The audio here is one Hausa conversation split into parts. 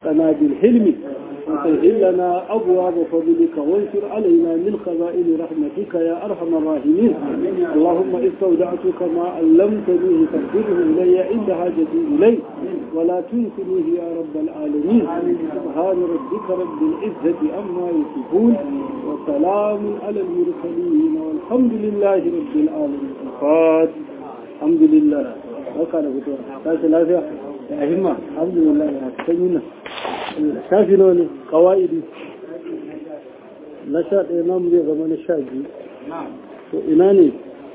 قنا بالحلم وسهل لنا أبواب فضلك وانشر علينا من خزائن رحمتك يا أرحم الراحمين اللهم استودعتك ما علمتنيه فاغفره إلي عند حاجتي إليه ولا تنسنيه يا رب العالمين سبحان ربك رب العزة عما يصفون وسلام على المرسلين والحمد لله رب العالمين الفاتح الحمد لله وكان فتوى تاسي لا فيها يا همة الحمد لله يا سيدنا shafi nawa ne kawa'idi na sha ɗaya namu zai zama na sha biyu to ina ne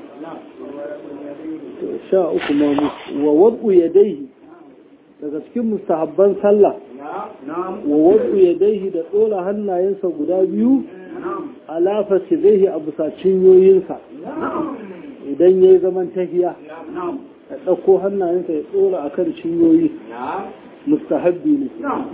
sha uku mamu wa wad'u yadaihi daga cikin mustahabban sallah wa wad'u yadaihi da tsola hannayensa guda biyu alafa zai a bisa cinyoyinsa idan ya yi zaman tafiya ya ɗauko hannayensa ya tsora a kan cinyoyi mustahabbi ne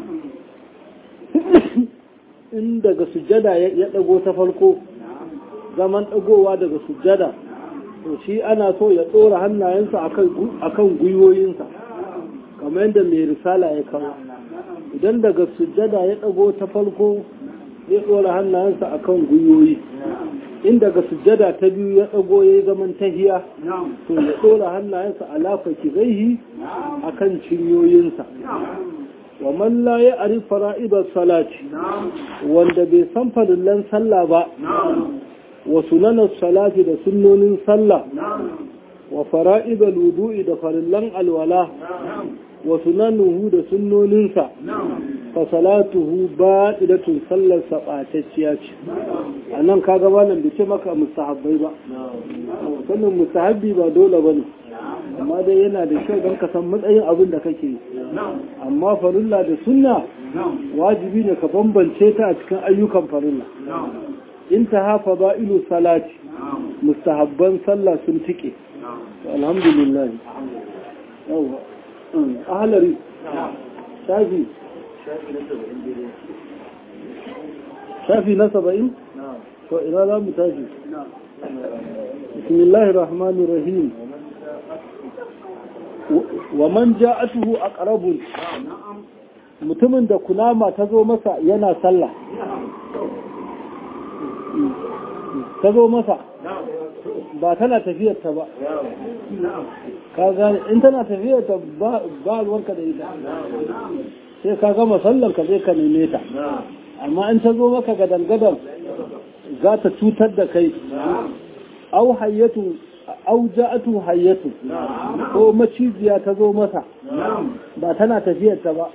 in daga sujjada ya ɗago ta farko zaman ɗagowa daga sujjada to shi ana so ya ɗora hannayensa a kan gwiwoyinsa kamar yadda mai risala ya kawo idan daga sujjada ya ɗago ta farko ya ɗora hannayensa a kan gwiwoyi in daga sujjada ta biyu ya ɗago ya yi zaman tahiya to ya ɗora hannayensa a lafa kizaihi a kan cinyoyinsa wa man la ya ari fara'ibar salati wanda bai san farillan sallah ba wa sunanar salati da sunnonin sallah wa fara'ibar wudu'i da farillan alwala wa sunanuhu da sunnoninsa fa salatuhu ba'idatun sallar saɓatacciya ce a nan ka gaba nan da ce maka mustahabbai ba sannan mustahabbi ba dole ba ne amma dai yana da kyau don ka san matsayin abin da kake yi amma farilla da sunna wajibi ne ka bambance ta a cikin ayyukan farilla in ta hafa ba'ilu salati mustahabban sallah sun tike alhamdulillah yawa ahalari shafi shafi na saba'in to ina za mu tashi bismillahir rahmanir rahim wa man ja'atuhu aqrabun mutumin da kunama ta zo masa yana sallah ta zo masa ba tana tafiyarta ba ka gane in tana tafiyarta ba ruwanka da ita sai ka gama sallar ka zai ka neme ta amma in ta zo maka gadan-gadan za ta cutar da kai au hayyatu au ja'atu hayyatu ko maciziya ta zo masa ba tana tafiyarta ba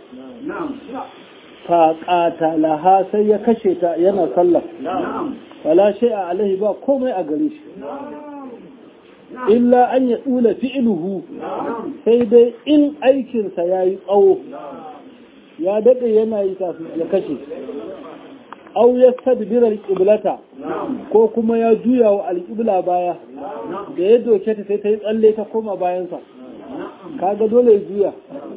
fa qatalaha sai ya kashe ta yana sallar wala shay'a alaihi ba komai a gare shi illa an ya tsula fi'iluhu sai dai in aikinsa ya yi tsawo ya daɗe yana yi kafin ya kashe au ya tadbira alƙiblata ko kuma ya juya wa alƙibla baya da ya doke ta sai ta yi tsalle ta koma bayansa kaga dole ya juya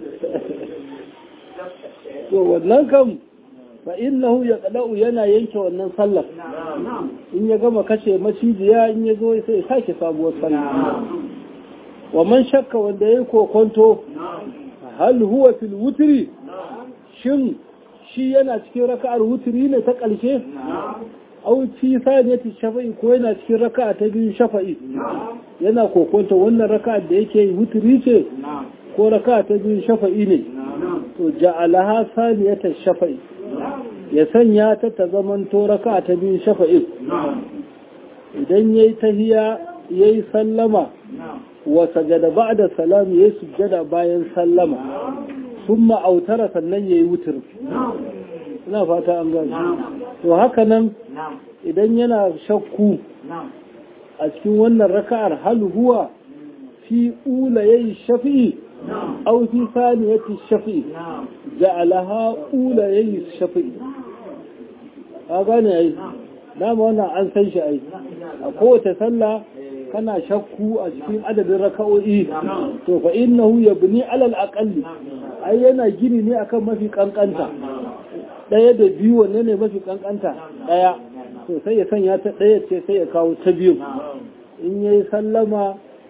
to wannan kam fa innahu yaqda'u yana yanke wannan sallar in ya gama kashe macijiya in ya zo sai ya sake sabuwar sallah wa man shakka wanda yayi kokonto hal huwa fil wutri shin shi yana cikin raka'ar wutri ne ta ƙarshe au fi saniyati shafa'i ko yana cikin raka'a ta biyu shafa'i yana kokonto wannan raka'ar da yake yi wutri ce ko raka'a ta biyu shafa'i ne to ja'alaha saniyata shafa'i ya sanya ta ta zaman raka ta biyu shafa'in idan ya yi tahiya ya yi sallama wa sajada ba da salam ya yi sujjada bayan sallama sun ma'autara sannan ya yi wutar ina fata an gani to haka nan idan yana shakku a cikin wannan raka'ar hal huwa fi ula ya yi shafi'i أو في ثانية الشفيع جعلها أولى يي الشفيع أغاني أي نعم وانا عن سيش أي قوة سلة كان شكو أشكين عدد الركوئي فإنه يبني على الأقل أي أنا جيني ني أكا ما في كنكنتا ɗaya da biyu wanne ne mafi kankanta ɗaya to sai ya sanya ta ɗaya ce sai ya kawo ta biyu in yayi sallama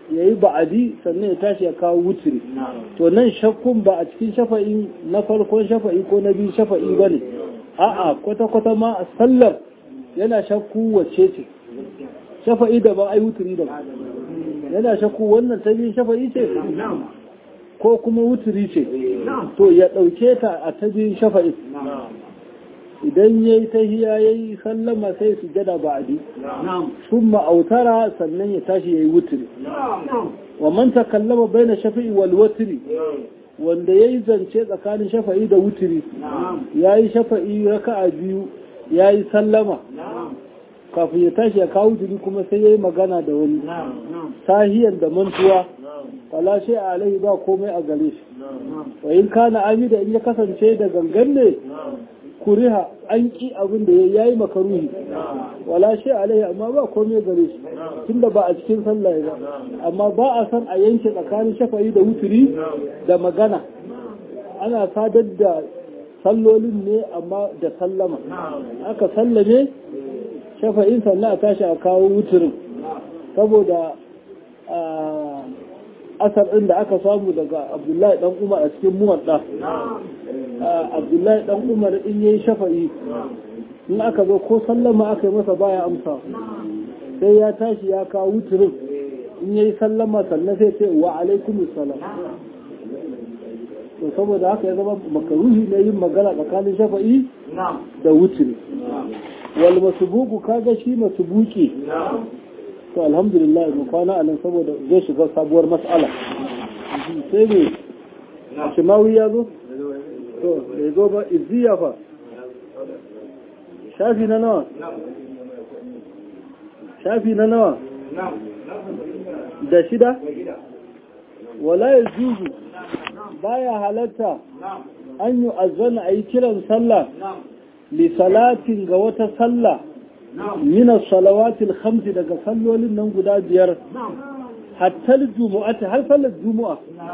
ya yi ba'adi sannan ya tashi ya kawo wutiri to nan shakkun ba a cikin shafa'i na farkon shafa'i ko na biyu shafa'i ba ne a'a kwata-kwata ma a sallar yana shakku wacce ce shafa'i da ba ai wutiri da ba yana shakku wannan ta biyu shafa'i ce ko kuma wutiri ce to ya ɗauke ta a ta biyu shafa'i idan ya yi tahiya ya yi sallama sai su jada ba'adi sun ma'autara sannan ya tashi ya yi wutiri wa man takallama baina shafi'i wal wutiri wanda ya yi zance tsakanin shafa'i da wutiri ya yi shafa'i raka'a biyu ya yi sallama kafin ya tashi ya kawo wutiri kuma sai ya yi magana da wani sahiyan da mantuwa fala shi a alaihi ba komai a gare shi wa in kana amida in ya kasance da gangan ne kuriha an ki abin da ya yi makaruhi wala shi alaihi amma ba komai gare shi tunda ba a cikin sallah ba amma ba a san a yanke tsakanin shafa'i da wuturi da magana ana sadar da sallolin ne amma da sallama aka sallame shafa'in sannan a tashi a kawo wuturin saboda asar ɗin da aka samu daga abdullahi ɗan umar a cikin muwadda abdullahi ɗan umar in yayi shafa'i in aka zo ko sallama aka yi masa baya amsa sai ya tashi ya kawo wuturin in yayi sallama sannan sai ce wa alaikum salam to saboda haka ya zama makaruhi ne yin magana tsakanin shafa'i da wuturi wal masubuku kaga shi masubuki to alhamdulillah mu kwana a nan saboda zai shiga sabuwar mas'ala sai ne shimawi ya zo to ya zo ba izziya fa shafi na nawa shafi na nawa da shida wala ya juzu baya halatta an yi azana a yi kiran sallah li salatin ga wata sallah mina salawatil khamsi daga sallolin nan guda biyar hatta jumu'ati har sallar jumu'a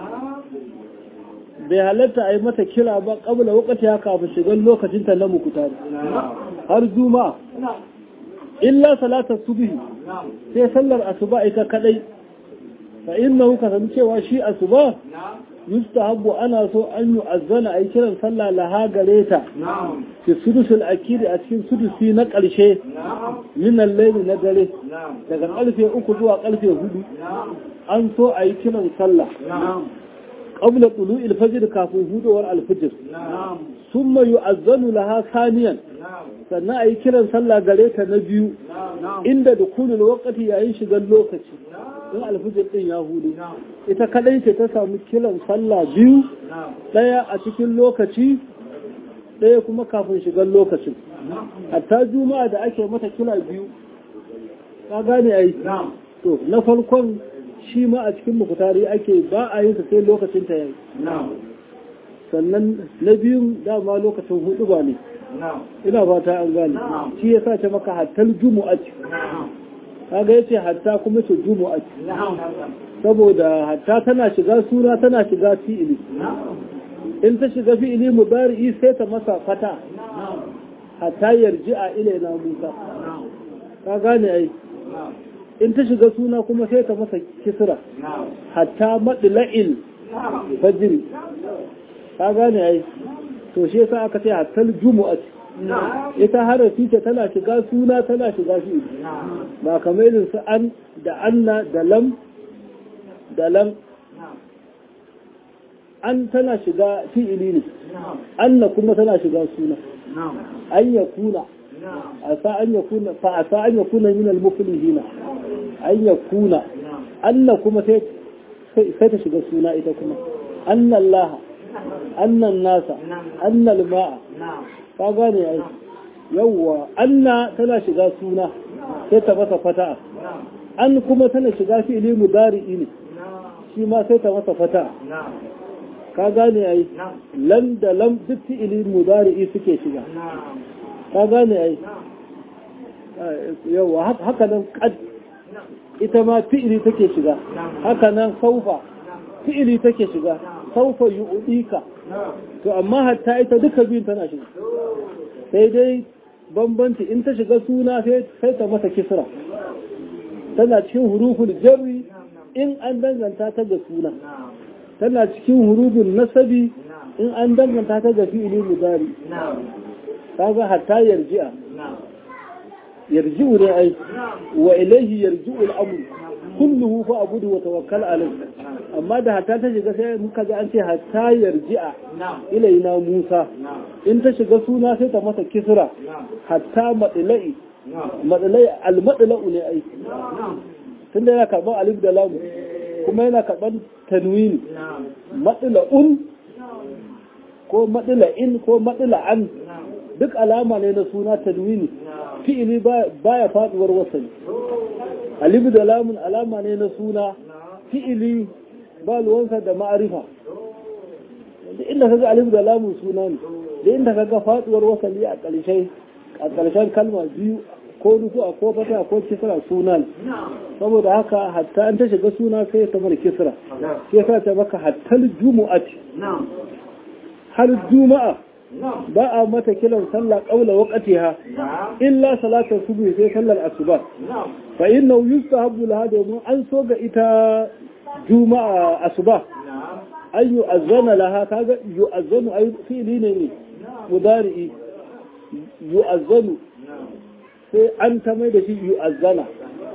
bai halatta a yi mata kira ba kabla wakati ya kafin shigar lokacin ta na mukuta har juma'a illa salatar subhi sai sallar asuba ita kadai fa innahu kasan cewa shi asuba yustahabbu ana so an yi azana a yi kiran sallah laha gare ta fi sudusul akiri a cikin sudusi na ƙarshe minan laili na dare daga ƙarfe uku zuwa ƙarfe hudu an so a yi kiran sallah qabla tulu'il fajr kafin hudowar alfijir summa yu'azzanu laha saniyan sannan a yi kiran sallah gare ta na biyu inda da kulul wakati yayin shigar lokaci in alfijir din ya hudu ita kadai ce ta samu kiran sallah biyu daya a cikin lokaci daya kuma kafin shigar lokacin hatta juma'a da ake mata kila biyu ka gane ai to na farkon shi ma a cikin mukutari ake ba a yin sai lokacin ta yayi sannan na biyun dama lokacin hudu ba ne ina fata an gane shi ya sace maka hattar jumu'ati kaga yace hatta kuma ce jumu'ati saboda hatta tana shiga sura tana shiga fi'ili in ta shiga fi'ili mudari'i sai ta masa fata hatta yarji'a ilaina musa ka gane ai in ta shiga suna kuma sai ta masa kisra hatta madla'il fajr ka gane ai to shi yasa aka ce hatal jumu'at ita harafi ce tana shiga suna tana shiga shi ba kamar irin su an da anna da lam da lam an tana shiga fi'ili ne anna kuma tana shiga suna an ya kuna asa an ya kuna fa asa an ya kuna min al muflihina an ya kuna anna kuma sai sai ta shiga suna ita kuma anna allaha annan nasa annal ma'a ka gane ai yawwa anna tana shiga suna sai ta masa fata'a an kuma tana shiga fi'ili mudari'i ne shi ma sai ta masa fata'a ka gane ai lam da lam duk fi'ili mudari'i suke shiga ka gane ai yawwa haka nan qad ita ma fi'ili take shiga haka nan saufa fi'ili take shiga saufa yu'dika to amma hatta ita duka biyun tana shiga sai dai bambanci in ta shiga suna sai ta masa kisra tana cikin huruful jarri in an danganta ta ga suna tana cikin hurubun nasabi in an danganta ta ga fi'ili mudari kaga hatta yarji'a yarji'u ne ai wa ilaihi yarji'u al-amr kulluhu fa abudu wa tawakkal alayhi amma da hatta ta shiga sai muka ga an ce hatta yarji'a ilaina Musa in ta shiga suna sai ta masa kisra hatta madlai madlai al-madlau ne ai tunda yana karban alif da lam kuma yana karban tanwini madla'un ko madla'in ko madla'an duk alama ne na suna tanwini fi'ili baya faduwar wasani alif da lamun alama ne na suna fi'ili ba luwansa da ma'arifa da inda kaga alif da lamun suna ne da inda kaga faduwar wasali a ƙarshen a ƙarshen kalma biyu ko rufu a ko fata ko kisra suna ne saboda haka hatta an ta shiga suna sai ta bar kisra sai sa ta baka hattal jumu'ati har juma'a ba a mata kiran sallah ƙaula waƙatiha illa salatar subuhi sai sallar asuba fa inna yustahabbu laha domin an so ga ita juma'a asuba an yu'azzana laha kaga yu'azzanu ay fi'li ne ne mudari'i yu'azzanu sai an ta mai da shi yu'azzana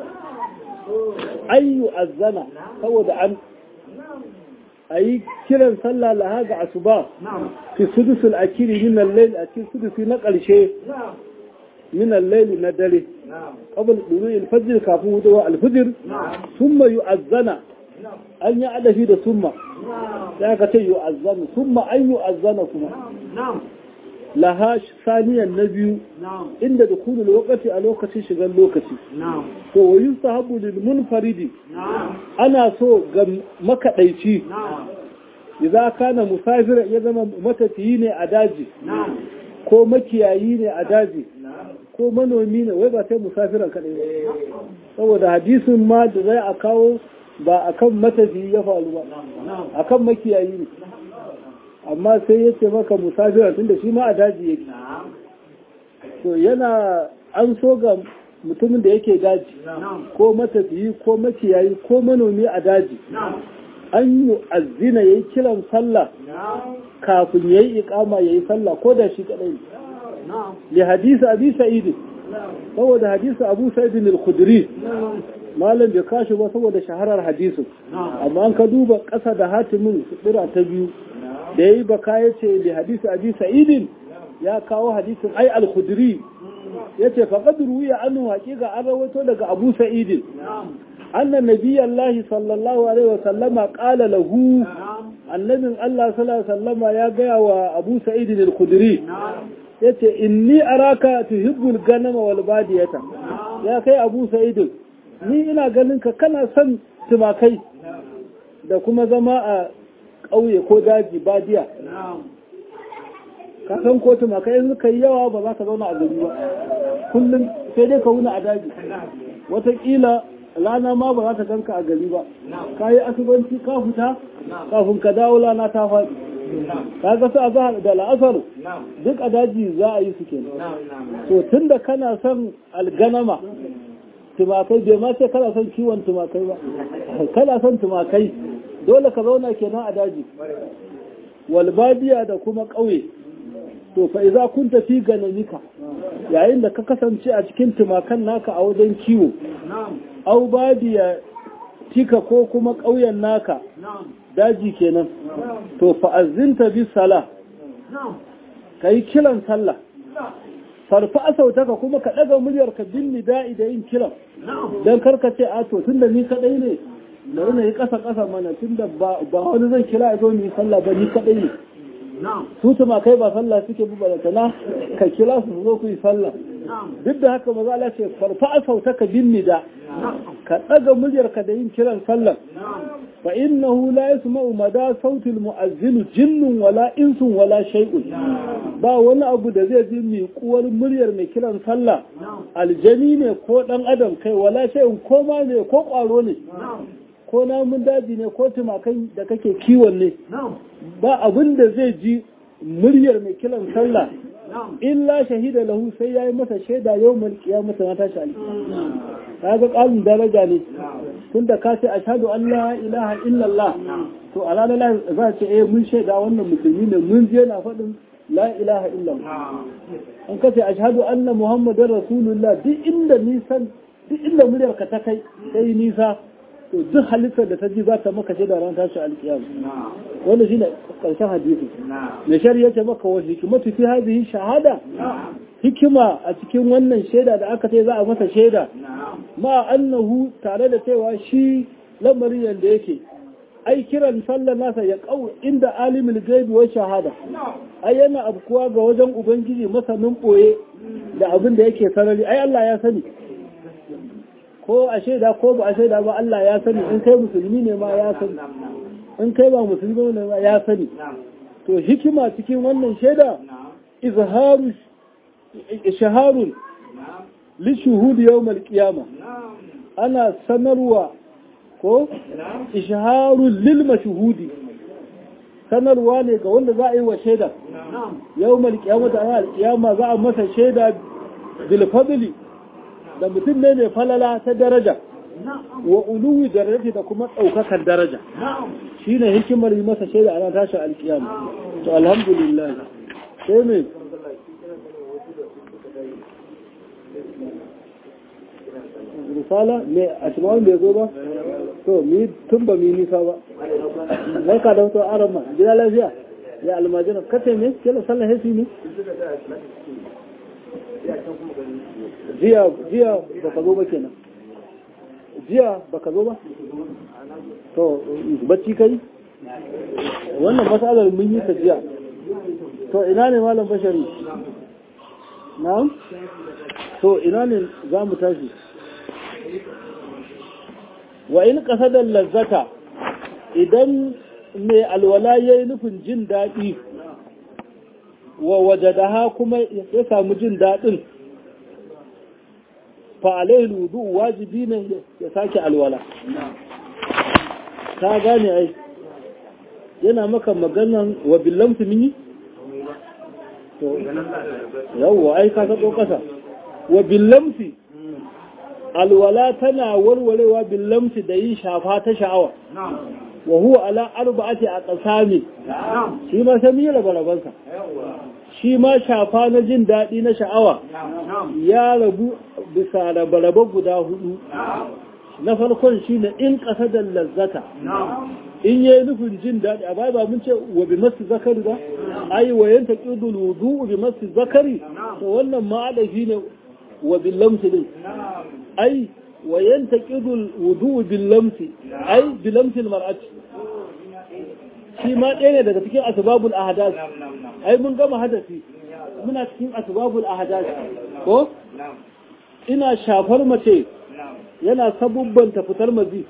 ay yu'azzana saboda an a yi kiran sallah laha ga asuba fi sudusul akiri min al-layl a cikin sudusi na ƙarshe min al-layl na dare qabl dulu al-fajr kafin hudawa al-fajr thumma yu'azzana an yi adafi da summa sai aka ce yu'azzana thumma an yu'azzana kuma laha saniyan na biyu inda da kudu lokaci a lokacin shigar lokaci to wa yustahabu lil munfaridi ana so ga makadaici idza kana musafira ya zama matafiyi ne a daji ko makiyayi ne a daji ko manomi ne wai ba sai musafiran kadai ba saboda hadisin ma da zai a kawo ba akan matafiyi ya faru ba akan makiyayi ne amma sai ya ce maka musafira tunda shi ma a daji yake to yana an so ga mutumin da yake daji ko matafiyi ko makiyayi ko manomi a daji an yi azina ya yi kiran sallah kafin ya yi ikama ya yi sallah ko da shi kadai li hadisi abi sa'id saboda hadisi abu sa'id al-khudri malam bai kashi ba saboda shaharar hadisin amma an ka duba ƙasa da hatimin sutura ta biyu da ya yi baka ya ce da hadisi abi sa'idin ya kawo hadisin ai al-khudri ya ce faƙad ruwiya annu haƙiƙa an rawaito daga abu sa'idin anna nabiyallahi sallallahu alaihi wa sallama qala lahu annabin Allah sallallahu alaihi sallama ya gaya wa abu sa'idin al-khudri yace inni araka tuhibbul ganama wal badiyata ya kai abu sa'idin ni ina ganin ka kana son tumakai da kuma zama a ƙauye ko daji badiya ka san ko tumakai in suka yi yawa ba za ka zauna a gari ba kullum sai dai ka wuna a daji wataƙila rana ma ba za ta ganka a gari ba ka yi asubanci ka fita kafin ka dawo rana ta faɗi ka ga su a zahar da la'asar duk a daji za a yi su kenan to tun da kana son alganama tumakai bai ma ce kana son kiwon tumakai ba kana son tumakai dole ka zauna kenan a daji walbadiya da kuma ƙauye to fa iza kun tafi ganamika yayin da ka kasance a cikin tumakan naka a wajen kiwo au badiya tika ko kuma ƙauyen naka daji kenan to fa azinta bi sala kai kiran sallah farfa asautaka kuma ka ɗaga muryar ka bin nida'i da yin kiran don karka ce a to tunda ni kadai ne bari na yi ƙasa ƙasa mana tunda ba wani zan kira a zo mu yi sallah ba ni kadai ne su tuma kai ba sallah suke bi balatana ka kira su zo ku yi sallah duk da haka maza Allah ce farfa asautaka bin nida ka ɗaga muryar ka da yin kiran sallah fa innahu la yasma'u mada sautil mu'azzin jinnun wala insun wala shay'un ba wani abu da zai ji mai kuwar muryar mai kiran sallah aljani ne ko dan adam kai wala shay'un ko ma ne ko kwaro ne ko namun daji ne ko tumakai da kake kiwon ne ba abin da zai ji muryar mai kiran sallah illa shahida lahu sai yayi masa shaida yau mal kiyamata na tashi alki kaga kalin daraja ne tunda ka ce ashhadu an la ilaha illallah to a ranar za ce eh mun shaida wannan musulmi ne mun je na faɗin la ilaha illallah an ka ce ashhadu anna muhammadar rasulullah duk inda nisan duk inda muryar ka ta kai sai nisa to duk halittar da ta ji za ta maka shaida ran tashi alkiyama wannan shine karshen hadisi me shari'a ce maka wa hikmatu fi hadhihi shahada hikima a cikin wannan shaida da aka ce za a masa shaida ma annahu tare da cewa shi lamarin yanda yake ai kiran sallar nasa ya kau inda alimul gaibi wa shahada ai yana abkuwa ga wajen ubangiji masanin boye da abin da yake sarari ai Allah ya sani ko a shaida ko ba a shaida ba Allah ya sani in kai musulmi ne ma ya sani in kai ba musulmi ne ma ya sani to hikima cikin wannan shaida izharu shaharun li shuhudi yawmal qiyama ana sanarwa ko isharun lil mashhudi sanarwa ne ga wanda za a yi wa shaida yawmal qiyamati ana alqiyama za a masa shaida bil fadli da mutum ne mai falala ta daraja wa uluwi darajati da kuma ɗaukakar daraja shine hikimar yi masa shaida ana tashi alkiyama to alhamdulillah sai me risala ne a shimawun bai zo ba to mi tun ba mi nisa ba zai ka da wato aron ma gida lafiya ya almajina kace me kila sallah hesi ne jiya jiya baka zo ba kenan jiya baka zo ba to bacci kai wannan matsalar mun yi ta jiya to ina ne malam bashari na'am to ina ne za mu tashi wa in kasadar lazzata idan mai alwala ya yi nufin jin daɗi wa wajadaha kuma ya samu jin daɗin fa'alai ludu wajibi ne ya sake alwala ta gane ai yana maka maganan wa billamtu mini? yawwa ai ka sako ƙasa wa billamti alwala tana warwarewa billamti da yin shafa ta sha'awa wa huwa ala arba'ati a ƙasami shi ma sai yi rabe-rabensa shi ma shafa na jin daɗi na sha'awa ya rabu bisa rabe-rabe guda hudu na farkon shi ne in ƙasa da lazzata in yi nufin jin daɗi a bai ba mun ce wa bi masu zakari ba ai wa yanta ƙidul wudu bi masu zakari to wannan ma'adafi ne wa bin lamsi din ai wa yanta ƙidul wudu bin lamsi ai bi lamsil mar'ati shi ma ɗaya ne daga cikin asbabul ahadas ai mun gama hadasi muna cikin asbabul ahadas ko ina shafar mace yana sabubbanta fitar mazi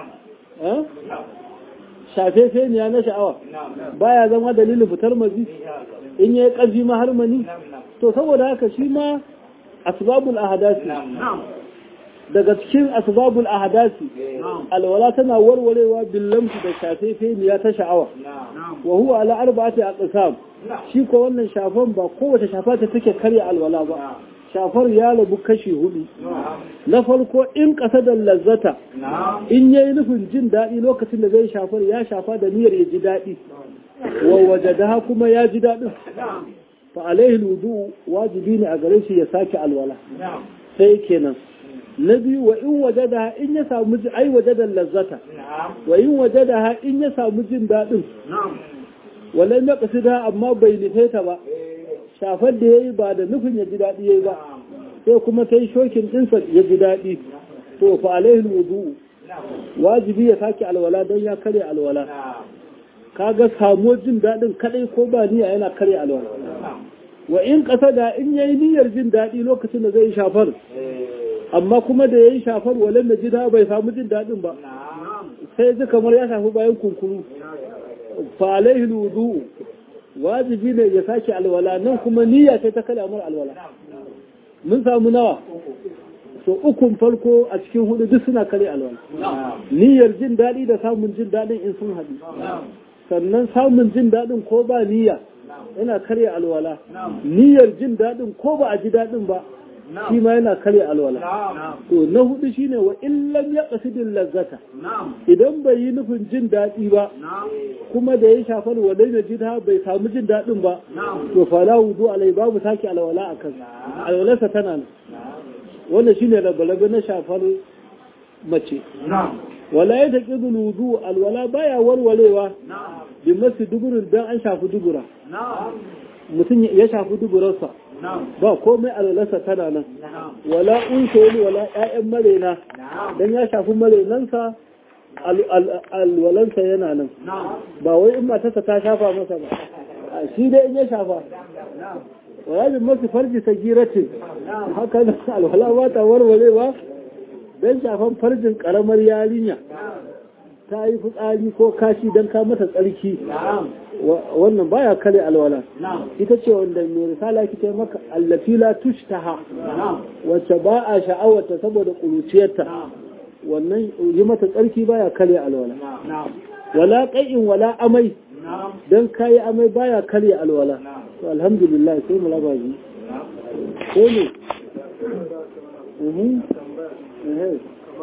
shafe feniya na sha'awa baya zama dalilin fitar mazi in yi ƙarfi ma har mani to saboda haka shi ma asbabul ahadasi daga cikin asbabul ahadasi alwala tana warwarewa billamsu da shafe feniya ta sha'awa wa huwa ala arba'ati aqsam shi ko wannan shafan ba kowace shafa ta take karya alwala ba shafar ya rabu kashi hudu na farko in ƙasa da lazzata in yayi nufin jin daɗi lokacin da zai shafar ya shafa da niyyar ya ji daɗi wa wajadaha kuma ya ji daɗin fa alaihi wudu wajibi ne a gare shi ya sake alwala sai kenan na biyu wa in wajadaha in ya samu ji ai wajada lazzata wa in wajadaha in ya samu jin daɗin walai na kasida amma bai nufe ta ba shafar da ya yi ba da nufin ya ji daɗi ya yi ba sai kuma ta yi shokin ɗinsa ya ji daɗi to fa alaihin wudu wajibi ya sake alwala don ya karya alwala kaga samuwar jin daɗin kaɗai ko ba niyya yana karya alwala wa in ƙasa da in yayi niyyar jin daɗi lokacin da zai shafar amma kuma da ya yi shafar walan da jida bai samu jin daɗin ba sai ji kamar ya shafi bayan kunkuru fa alaihin wudu wajibi ne ya sake alwala nan kuma niyya ce ta kalamar alwala mun samu nawa so ukun farko a cikin hudu duk suna kare alwala niyyar jin daɗi da samun jin daɗin in sun haɗu sannan samun jin daɗin ko ba niyya yana karya alwala niyyar jin daɗin ko ba a ji daɗin ba shi ma yana karya alwala to na hudu shine wa illam ya qasidil lazzata idan bai yi nufin jin daɗi ba kuma da ya shafa alwalai na jida bai samu jin daɗin ba to fala wudu alai babu sake alwala a kan alwalarsa tana nan wannan shine rabe na shafar mace wala ya taƙi wudu alwala baya warwarewa bi masu duburin don an shafi dubura mutum ya shafi duburarsa ba komai alwalarsa tana nan wala unsoli wala ƴaƴan marena don ya shafi marenansa alwalansa yana nan ba wai in matarsa ta shafa masa ba shi dai in ya shafa wala bi masu farji sagiratin haka nan alwala ba ta warwarewa don shafan farjin karamar yarinya ta yi fitsari ko kashi don ka mata tsarki wannan baya kare alwala ita ce wanda mai risala kike maka allafila tushtaha wacce ba a sha'awarta saboda kuruciyarta wannan yi mata tsarki baya kare alwala wala qai'in wala amai dan kai amai baya kare alwala to alhamdulillah sai mu raba shi ko ne mhm eh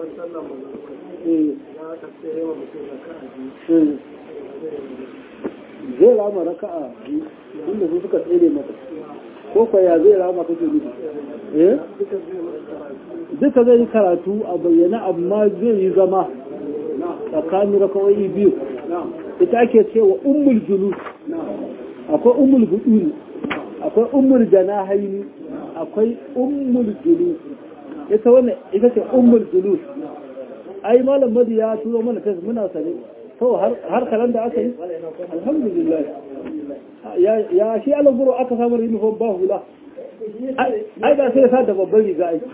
zai rama raka'a inda su suka tsere mata ko kwaya zai rama kake nufi eh duka zai yi karatu a bayyana amma zai yi zama tsakanin rakawai biyu ita ake cewa ummul julus akwai ummul buduni akwai ummul janahaini akwai ummul julus ita wannan ita ce ummul julus ai malam madi ya turo mana tas muna sane to har kalan da aka yi alhamdulillah ya shi alan guro aka samu uniform ba hula ai da sai sa da babban riga ai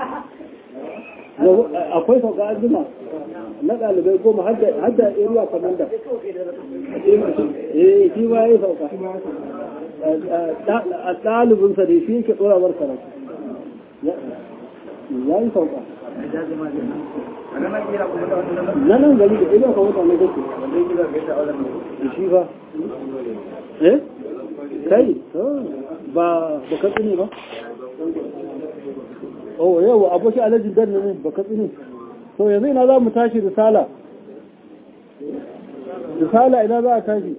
akwai sauka an jima na ɗalibai goma har da area commander eh shi ma ya sauka a ɗalibinsa da shi yake tsorawar karatu ya yi sauka na nan gari da ɗaya ka mutane kake da shi ba eh kai ba ba ka tsine ba oh yau aboki alajin dan ne ba ka tsine to yanzu ina za mu tashi risala risala ina za a tashi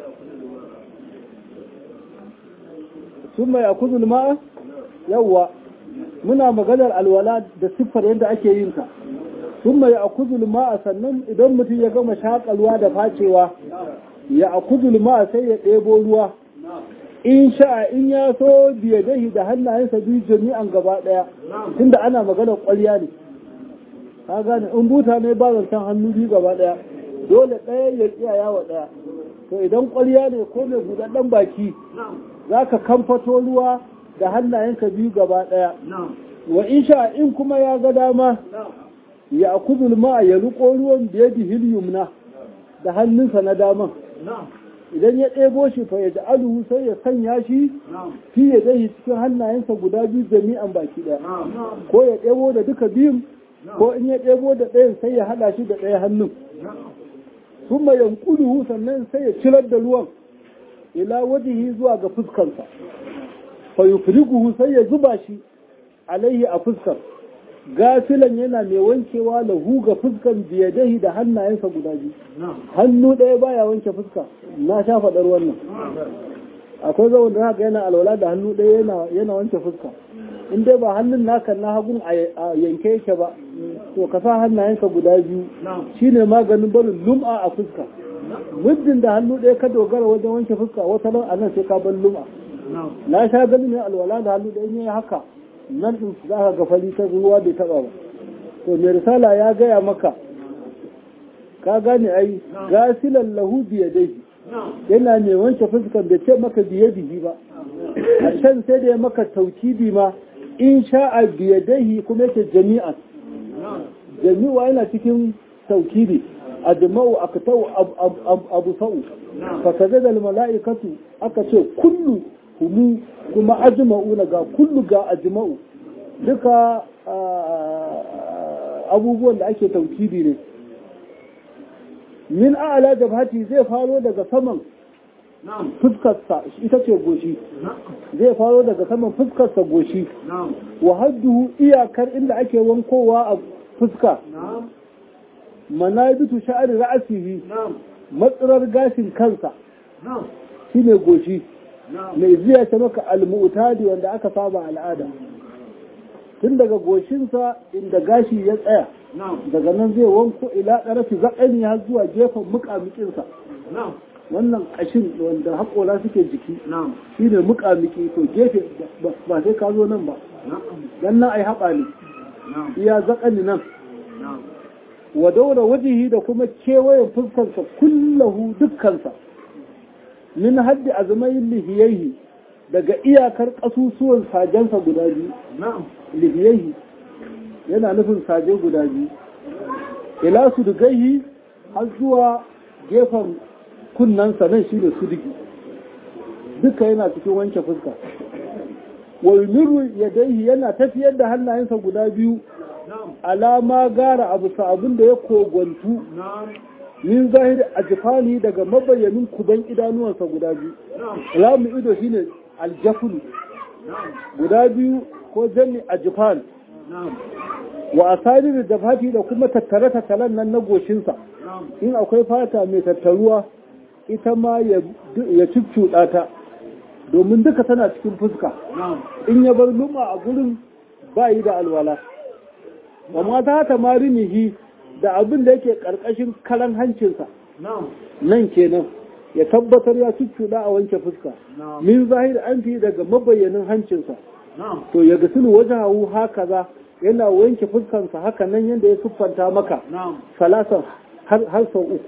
sun mai akuzul ma'a yawwa muna maganar alwala da siffar yadda ake yin ta sun mai akuzul ma'a sannan idan mutum ya gama shakalwa da facewa ya akuzul ma'a sai ya ɗebo ruwa in sha'a in ya so biya dahi da hannayensa biyu jami'an gaba ɗaya tunda ana maganar ƙwarya ne ka gane in buta ne ba zancen hannu biyu gaba ɗaya dole ɗaya ya tsiyaya wa ɗaya to idan ƙwarya ne ko mai buɗaɗɗen baki za ka kamfato ruwa da hannayenka biyu gaba ɗaya wa in sha in kuma ya ga dama ya akudul ma ya riko ruwan da ya yumna da hannunsa na daman idan ya ɗebo shi fa ya ja'aluhu sai ya sanya shi fi ya zai cikin hannayensa guda biyu jami'an baki ɗaya ko ya ɗebo da duka biyun ko in ya ɗebo da ɗayan sai ya haɗa shi da ɗaya hannun kuma yankuluhu sannan sai ya cirar da ruwan ila wajihi zuwa ga fuskarsa fa yufriguhu sai ya zuba shi alaihi a fuskar gafilan yana mai wankewa lahu ga fuskan biyadahi da hannayensa guda biyu hannu ɗaya baya wanke fuska na sha faɗar wannan akwai zawon da haka yana alwala da hannu ɗaya yana wanke fuska in dai ba hannun naka na hagun a yanke yake ba to ka sa hannayenka guda biyu shine maganin barin lum'a a fuska muddin da hannu ɗaya ka dogara wajen wanke fuska wata nan a nan sai ka bar lum'a na sha ganin ne alwala da hannu ɗaya ne haka nan ɗin za ka ga fali ta ruwa bai taɓa ba to mai risala ya gaya maka ka gane ai gasilan lahu biya dai yana mai wanke fuskan da ce maka biye bihi ba a can sai da ya maka taukidi ma in sha'a biya dai kuma yake jami'an jami'a yana cikin taukidi ajma'u aktau abu sa'u fa kaza da mala'ikatu aka ce kullu humu kuma ajma'u ga kullu ga ajma'u duka abubuwan da ake taukidi ne min a'la jabhati zai faro daga saman fuskarsa ita ce goshi zai faro daga saman fuskarsa goshi wa hadduhu iyakar inda ake wankowa a fuska manabitu sha'ari ra'asihi matsirar gashin kansa shine goshi mai ziya ta maka almu'tadi wanda aka saba al'ada tun daga goshinsa inda gashi ya tsaya daga nan zai wanko ila ɗarafi zaƙani har zuwa gefen muƙamuƙinsa wannan ƙashin wanda haƙola suke jiki shi ne muƙamuƙi to gefe ba sai ka zo nan ba dan nan ai haɓa ne iya zaƙani nan wa daura wajihi da kuma kewayen fuskarsa kullahu dukkansa min haddi azmayin lihiyaihi daga iyakar ƙasusuwan sajensa guda biyu lihiyaihi yana nufin saje guda biyu ila su dugaihi har zuwa gefen kunnansa nan shi ne sudigi duka yana cikin wanke fuska walmiru ya daihi yana tafiyar da hannayensa guda biyu alama gara abu abin da ya kogontu min zahiri a jifani daga mabayyanin kuban idanuwansa guda biyu alamu ido shine aljafulu guda biyu ko janni a jifan wa asari da fati da kuma tattare tattalen nan na goshinsa in akwai fata mai tattaruwa ita ma ya cuccuɗa ta domin duka tana cikin fuska in ya bar luma a gurin ba yi da alwala amma ta hata marinihi da abin da yake ƙarƙashin kalan hancinsa nan kenan ya tabbatar ya cuccuɗa a wanke fuska min zahir an fi daga mabayyanin hancinsa to ya gasulu wajahu haka za yana wanke fuskansa haka nan yadda ya siffanta maka salasan har sau uku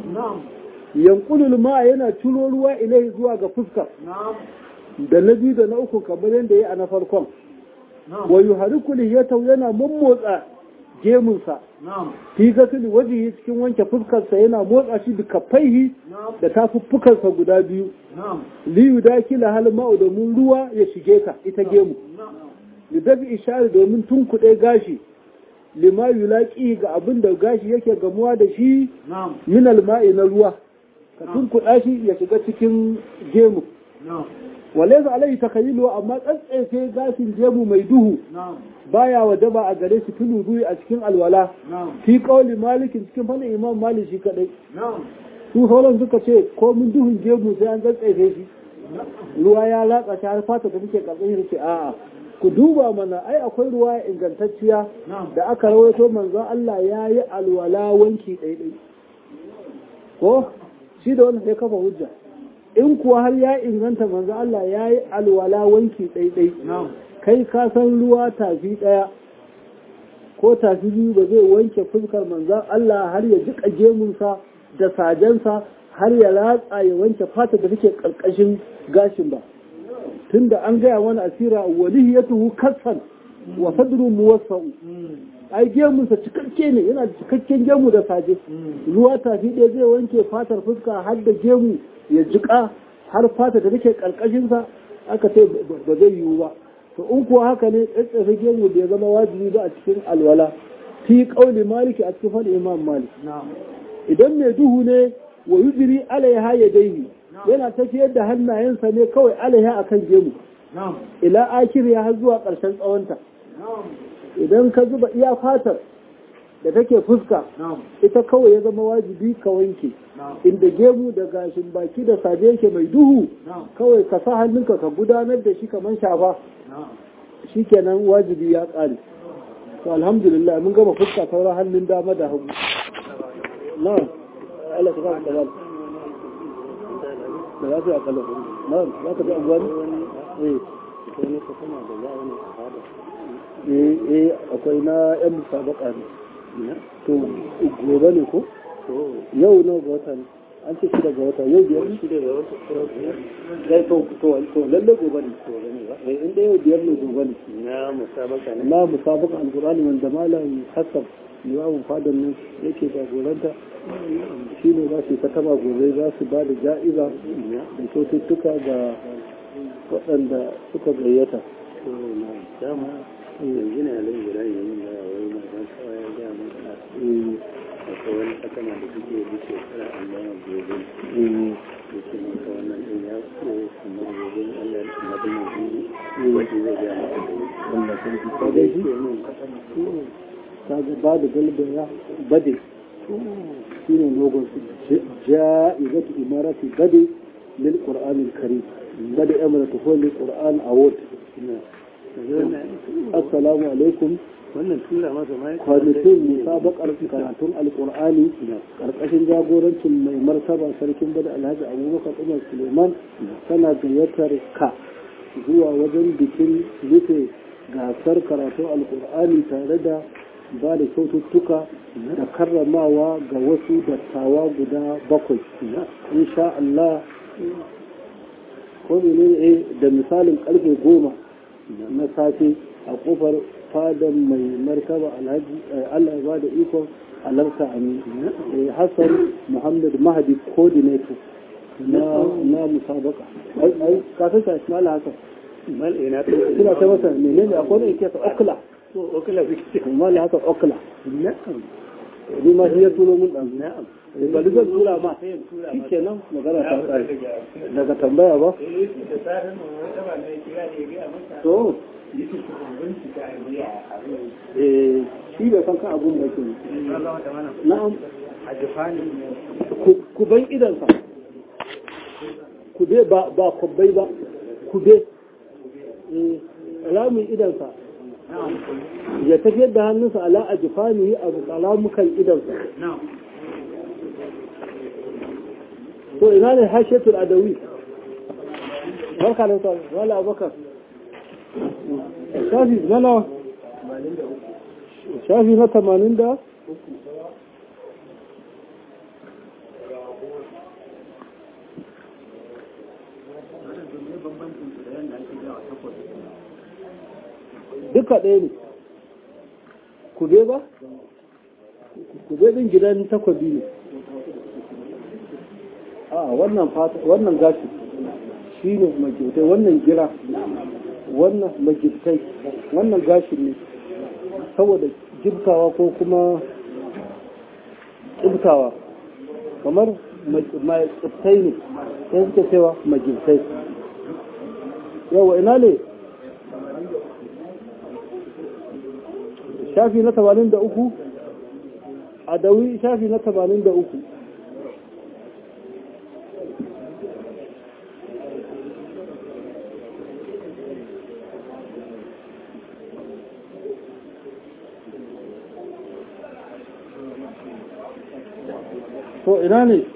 yankulul ma yana ciro ruwa ilai zuwa ga fuska da na biyu da na uku kamar yadda ya a na farkon wa yuhariku lihiyatahu yana mummotsa gemunsa fi gasili wajihi cikin wanke fuskarsa yana motsa shi duka faihi da tafuffukansa guda biyu liyu dakila hal ma'u domin ruwa ya shige ka ita gemu lidafi ishari domin tunkuɗe gashi lima yulaƙi ga abin da gashi yake gamuwa da shi min alma'i na ruwa ka tunkuɗa shi ya shiga cikin gemu wale za alai takayyilu amma tsatsefe gashin gemu mai duhu baya wajaba a gare shi tulu duyi a cikin alwala fi kauli malikin cikin fannin imam malik shi kadai su sauran suka ce ko mun duhun gemu sai an tsatsefe shi ruwa ya latsa ta har fata da muke karɓar ce a'a ku duba mana ai akwai ruwa ingantacciya da aka rawaito manzon Allah ya yi alwala wanki ɗaiɗai ko shi da wani sai kafa hujja in kuwa har ya inganta manzon Allah ya yi alwala wanki ɗaiɗai kai ka san ruwa tafi ɗaya ko tafi biyu ba zai wanke fuskar manzon Allah har ya jiƙa gemunsa da sajensa har ya latsa ya wanke fata da take ƙarƙashin gashin ba tunda an gaya wani asira walihiyatuhu kassan wa sadru muwassau ai gemunsa cikakke ne yana da cikakken gemu da saje ruwa tafi ɗaya zai wanke fatar fuska har da gemu ya jika har fata da take karkashin sa aka ce ba zai yiwu ba to in kuwa haka ne tsatsafe gemu da ya zama wajibi ba a cikin alwala fi qauli maliki a cikin fadin imam malik idan mai duhu ne wa yujri alaiha yadayhi yana tafiyar da hannayensa ne kawai alaiha akan gemu ila akir ya har zuwa ƙarshen tsawonta idan ka zuba iya fatar da take fuska ita kawai ya zama wajibi ka wanke inda gemu da gashin baki da saje yake mai duhu kawai ka sa hannunka ka gudanar da shi kamar shafa shi kenan wajibi ya ƙare to alhamdulillah mun gama fuska sauran hannun dama da hagu na Allah ta fara da da za su yi akalla na za ka bi abuwa ne eh eh akwai na yan musabaka ne to gobe ne ko yau nawa ga wata ne an ce shida ga wata yau biyar ne shida ga wata ya to to to lalle gobe ne eh inda yau biyar ne gobe ne na musabaka ne na musabaka alqur'ani wanda malam hassan liwawun fadan nan yake jagoranta shi ne za su ta taba gobe za su ba da ja'iza da kyaututtuka ga waɗanda suka gayyata to na dama yanzu ne alai guda yin da wai mai ban kawai ya ga mun akwai wani sakama da suke yi shekara Allah ya gobe da ke maka wannan din ya so kuma gobe Allah ya kuma da mu wani zai ga maka da Allah sarki ka ko dai dai shi ke mun kasama ta ga ba da galibin ya bade shi ne logon su ja'izatu imarati bade lil qur'anil karim bade emiratu ko lil qur'an award assalamu alaikum wannan tura masa ma kwamitin musabakar karatun alkur'ani karkashin jagorancin mai martaba sarkin bada alhaji abubakar umar suleiman tana gayyatar ka zuwa wajen bikin rufe gasar karatun alkur'ani tare da ba da kyaututtuka da karramawa ga wasu dattawa guda bakwai insha Allah ko ne da misalin karfe goma na safe a kofar fadan mai martaba alhaji Allah ya ba da ikon alarta amin Hassan Muhammad Mahdi coordinator na na musabaka ai ai ka san shi mala haka mal ina to kina ta masa menene akwai ne yake okla to okala biki mala haka okla na'am ni ma shi ya tulo mun dan na'am ba duk zan tura ma shikenan magana ta tsare daga tambaya ba to eh shi bai san kan abun da ke na'am ku- ku ban idansa ku be ba ba kubbai ba ku be eh alamun idansa ya tafiyar da hannunsa ala a jifani a alamukan idansa to ina ne hashetul adawi barka da sa wala abakar shafi na nawa shafi na tamanin da duka ɗaya ne kube ba kube ɗin gidan takwabi ne a wannan fata wannan gashi shi ne magirtai wannan gira wannan magirtai wannan gashin ne saboda jibtawa ko kuma tsibtawa kamar mai tsibtai ne sai suka cewa magirtai yawa ina ne shafi na tamanin da uku a dawi shafi na tamanin da uku to ina ne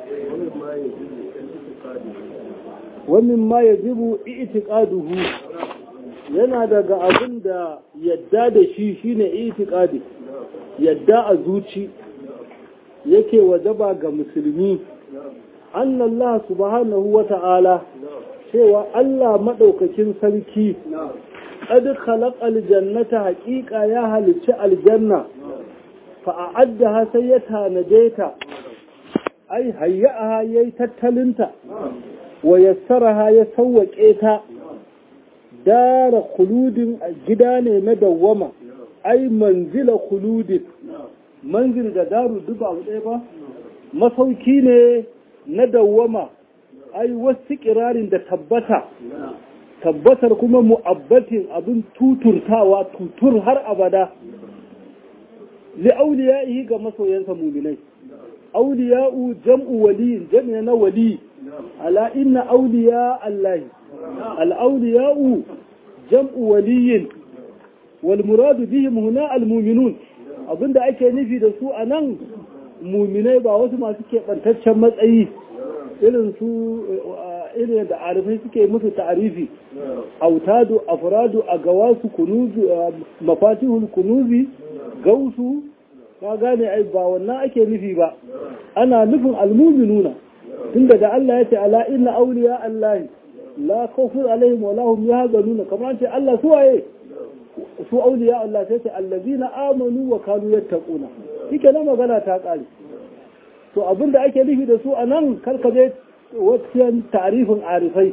wannan ma ya jibu itiqaduhu yana daga abin da yadda da shi shine itiqadi yadda a zuci yake wajaba ga musulmi annallah subhanahu wa ta'ala cewa Allah madaukakin sarki qad khalaqa aljannata haqiqa ya halicci aljanna fa a'addaha sai ya tanade ta ai hayyaha yayi tattalinta wa yassaraha ya sawwake ta dara khuludin gida ne na dawwama ai manzila khuludin manzil da daru duk abu ɗaya ba masauki ne na dawwama ai wasu kirarin da tabbata tabbatar kuma mu'abbatin abin tuturtawa tutur har abada li auliya'ihi ga masoyansa muminai auliya'u jam'u waliyin jam'i na wali ala inna auliya allahi al-auliya'u jam'u waliyin wal muradu bihim huna al-mu'minun abinda ake nufi da su anan muminai ba wasu masu keɓantaccen matsayi irin su irin da arifai suke musu ta'arifi autadu afradu a gawasu kunuzu mafatihul kunuzi gausu ka gane ai ba wannan ake nufi ba ana nufin almuminuna tunda da Allah ya ce ala inna awliya Allah la khawfun alaihim wa lahum yahzanuna kamar ce Allah su waye su awliya Allah sai ce allazina amanu wa kanu yattaquna shike na magana ta kare to abinda ake nufi da su anan karkaje wasu tarifin arifai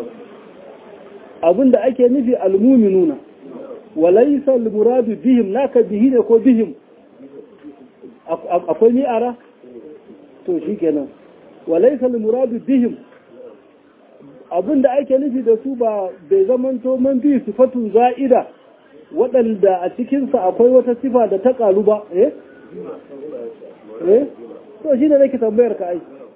abinda ake nufi almuminuna walaysa almuradu bihim naka bihi ne ko bihim akwai mi'ara to shi kenan walaisa muradu bihim abin da ake nufi da su ba bai zamanto man bi sifatun za'ida waɗanda a cikinsa akwai wata sifa da ta ƙaru ba eh eh to shi ne nake tambayar ka ai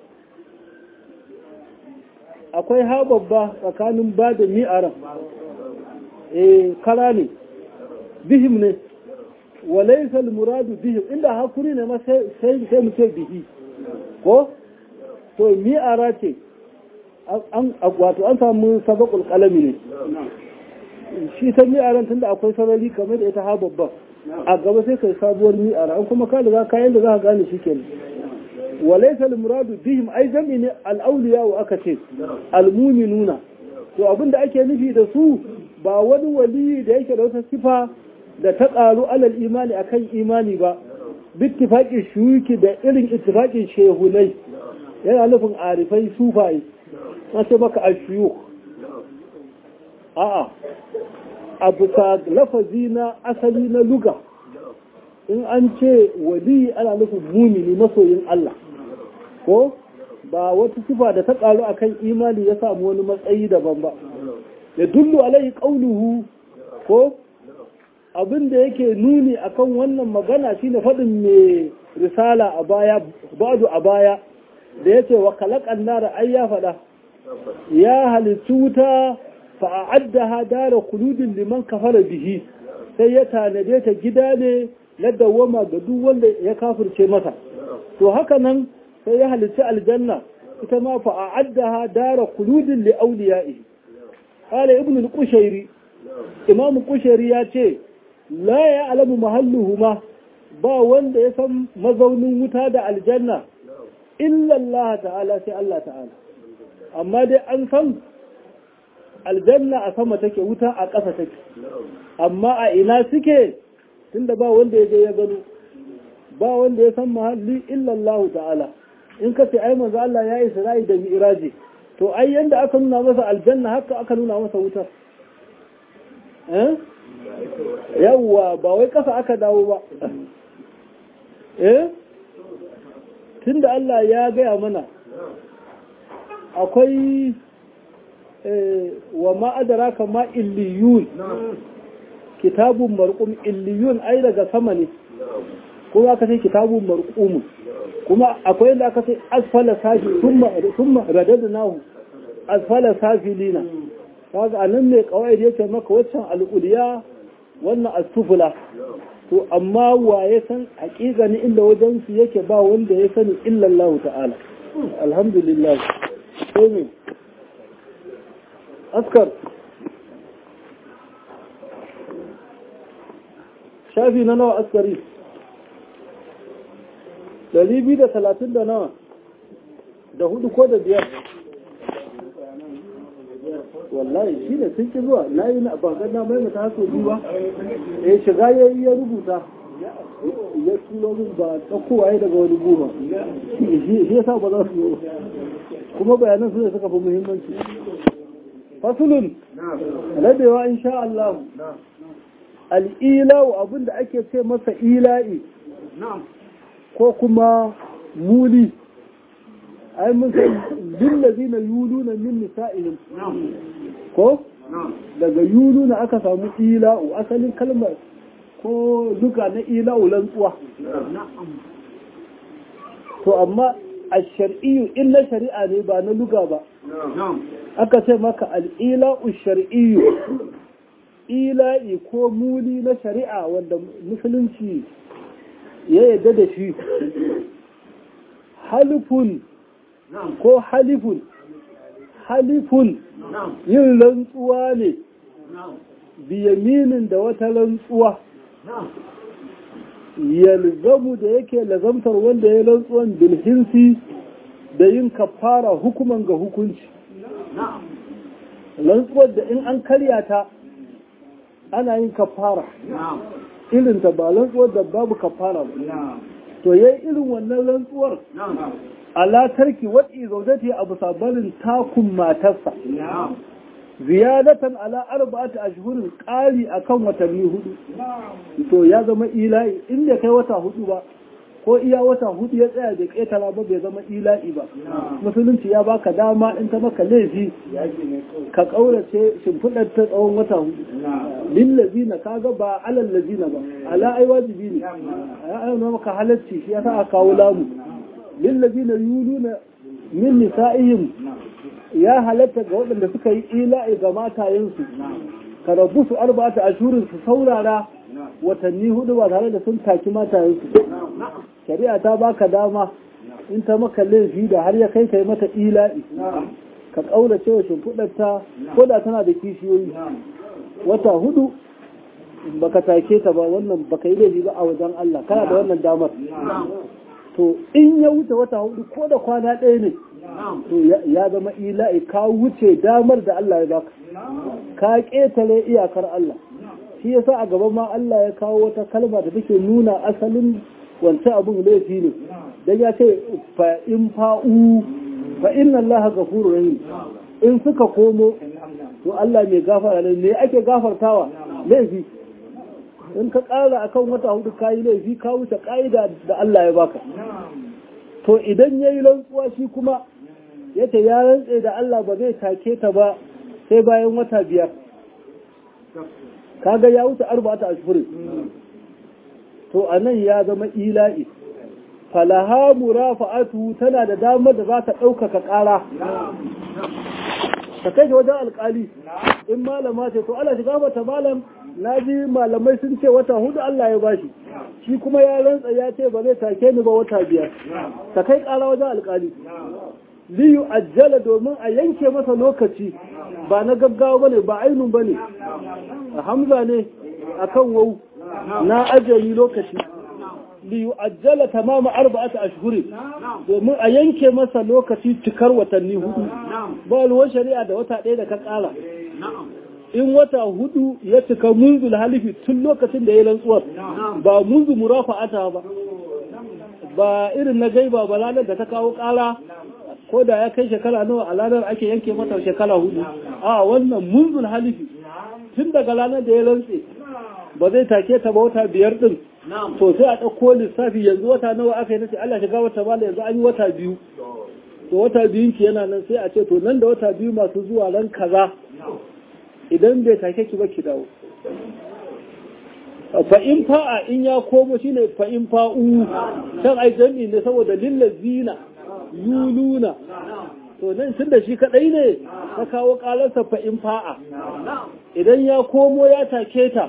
akwai ha babba tsakanin ba da mi'aran eh kara ne bihim ne walaisa muradu bihim inda hakuri ne ma sai sai mu ce bihi ko to mi'ara ce an wato an samu sabakul kalami ne shi ta mi'aran tunda akwai sarari kamar da ita ha babban a gaba sai kai sabuwar mi'ara an kuma ka da kayan da za ka gane shi kenan walaysa al-muradu bihim ai jami ne al-awliya wa aka ce al-mu'minuna to abinda ake nufi da su ba wani wali da yake da wata sifa da ta karu alal imani akan imani ba bittifaqin shuyuki da irin ittifaqin shehunai yana nufin arifai sufai wace maka ashuyuk a'a a bisa lafazi na asali na luga in an ce wali ana nufin mumini masoyin Allah ko ba wata sifa da ta karu akan imani ya samu wani matsayi daban ba ya dullu alai qauluhu ko abin da yake nuni akan wannan magana shine faɗin mai risala a baya ba'du a baya da yace wa khalaqan nara ai ya faɗa ya halittu wuta fa a'addaha dara khuludin liman kafara bihi sai ya tanade ta gida ne na dawwama ga duk wanda ya kafirce masa to haka nan sai ya halitta aljanna ita ma fa a'addaha dara khuludin li awliya'i qala ibn al-qushayri imam qushayri ya ce la ya alamu mahalluhuma ba wanda ya san mazaunin wuta da aljanna illa Allah ta'ala sai Allah ta'ala amma dai an san aljanna a sama take wuta a ƙasa take amma a ina suke tunda ba wanda ya je ya gano ba wanda ya san mahalli illa Allah ta'ala in ka ce ai manzo Allah ya yi sarai da mi'raji to ai yanda aka nuna masa aljanna haka aka nuna masa wutar eh yawwa ba wai kasa aka dawo ba eh tunda Allah ya gaya mana akwai wa ma'adara kama illiyun kitabun marqum illiyun ai daga sama ne kuma aka ce kitabun marqum kuma akwai da aka ce asfala safi thumma thumma radadnahu asfala safilina kaga anan ne kawai yake maka waccan al'uliya wannan asufula to amma wa ya san haƙiƙani inda wajen su yake ba wanda ya sani illallah ta'ala alhamdulillah sai me askar shafi na nawa askari ɗari biyu da talatin da nawa da hudu ko da biyar wallahi shi ne sun ki zuwa na yi na bangar na mai mata haso biyu ya shiga ya yi ya rubuta ya tulo min ba tsakowa ya daga wani goma shi ya sa ba za su yi kuma bayanan su ne suka fi muhimmanci fasulun rabewa insha Allah al'ilau abinda ake ce masa ila'i ko kuma muli ai mun san lillazina yuluna min nisa'ihim ko daga yuluna aka samu ila'u asalin kalmar ko duka na ila'u lantsuwa to amma a shar'iyyu in na shari'a ne ba na luga ba aka ce maka al'ila'u shar'iyyu ila'i ko muli na shari'a wanda musulunci ya yadda da shi halifun ko halifun halifun yin rantsuwa ne biyaminin da wata rantsuwa yalzamu da yake lazamtar wanda ya rantsuwan bilhinsi da yin kafara hukuman ga hukunci rantsuwar da in an karya ta ana yin kafara irinta ba rantsuwar da babu kafara ba to yayi irin wannan rantsuwar ala tarki wat'i zaujati abu sabarin takun matarsa ziyadatan ala arba'ati ashhurin qali akan watanni hudu to ya zama ilahi inda kai wata hudu ba ko iya wata hudu ya tsaya bai ƙetara ba bai zama ila'i ba musulunci ya baka dama in ta maka laifi ka ƙaurace shimfiɗar ta tsawon wata hudu lillazina kaga ba alal lazina ba ala ai wajibi ne ya ayyana maka halarci shi yasa aka kawo lamu lillazina yuluna min nisa'ihim ya halatta ga waɗanda suka yi ila'i ga matayensu ka rabu su arba'ata ashurin su saurara watanni hudu ba tare da sun taki matayensu shari'a ta baka dama in ta maka laifi da har ya kai kai mata ila'i ka ƙaurace wa shimfiɗarta ko da tana da kishiyoyi wata hudu baka take ta ba wannan baka yi laifi ba a wajen Allah kana da wannan damar to in ya wuce wata hudu ko da kwana ɗaya ne to ya zama ila'i ka wuce damar da Allah ya baka ka ƙetare iyakar Allah shi yasa a gaban ma Allah ya kawo wata kalma da take nuna asalin wancan abin laifi ne dan ya ce fa in fa'u fa inna Allah ghafurur rahim in suka komo to Allah mai gafara ne me ake gafartawa laifi in ka ƙara akan wata hudu kayi laifi ka wuce ƙa'ida da Allah ya baka to idan yayi rantsuwa shi kuma yace ya rantse da Allah ba zai take ta ba sai bayan wata biyar kaga ya wuce arba'ata ashhurin to anan ya zama ila'i falaha murafa'atu tana da damar da za ta ɗaukaka ƙara ta kai wajen alƙali in malama ce to Allah shiga mata malam na ji malamai sun ce wata hudu Allah ya bashi shi kuma ya rantsa ya ce ba zai take ni ba wata biyar ta kai ƙara wajen alƙali liyu ajjala domin a yanke masa lokaci ba na gaggawa bane ba ainun bane hamza ne akan wau na ajali lokaci liyu ajjala tamama arba'ata ashhuri domin a yanke masa lokaci cikar watanni hudu ba ruwan shari'a da wata ɗaya da ka ƙara in wata hudu ya cika munzul halifi tun lokacin da ya rantsuwar ba munzu murafa'ata ba ba irin na gaiba ba ranar da ta kawo ƙara ko da ya kai shekara nawa a ranar ake yanke mata shekara hudu a wannan munzul halifi tun daga ranar da ya rantse ba zai take ta ba wata biyar din to sai a ɗauko lissafi yanzu wata nawa aka yi nace Allah shiga wata bala yanzu an yi wata biyu to wata biyun ki yana nan sai a ce to nan da wata biyu masu zuwa ran kaza idan bai take ki ba ki dawo fa in fa'a in ya komo shine fa in fa'u can ai jami ne saboda lillazina yuluna to nan tun da shi kadai ne ka kawo kalarsa fa in fa'a idan ya komo ya take ta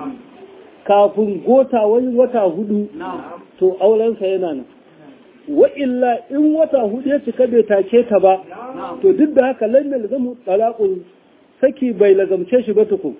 kafin gota wani wata hudu to aurensa yana nan wa illa in wata hudu ya cika bai take ta ba to duk da haka lan yalzamu talaqul saki bai lagamce shi ba tukun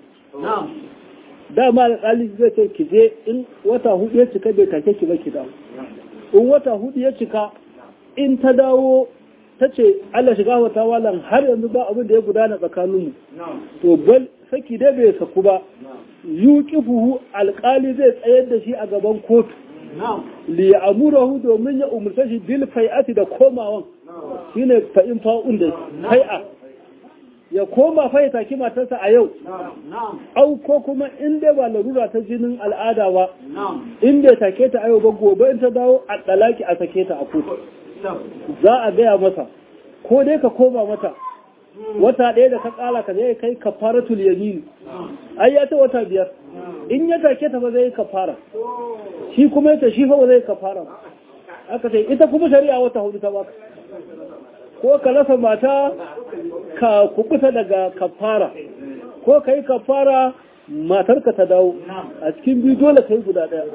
dama alƙali zai ce ki je in wata hudu ya cika bai take ki ba ki dawo in wata hudu ya cika in ta dawo ta ce Allah shiga wata walan har yanzu ba abin da ya gudana tsakaninmu to bal saki dai bai saku ba yuqifuhu alƙali zai tsayar da shi a gaban kotu li ya'murahu domin ya umurta shi bil fai'ati da komawan shine fa'in fa'un da fai'a ya koma fa ya taki matarsa a yau au ko kuma in dai ba larura ta jinin al'ada ba in bai take ta a yau ba gobe in ta dawo a dalaki a sake ta a kotu za a gaya masa ko dai ka koma mata wata ɗaya da ka ƙala ka zai kai kafaratul yamin ai ya ta wata biyar in ya take ta ba zai kafara shi kuma ya shi fa ba zai kafara aka ce ita kuma shari'a wata hudu ta baka ko ka rasa mata ka kubuta daga kafara ko ka yi kafara matarka ta dawo a cikin biyu dole ka yi guda ɗaya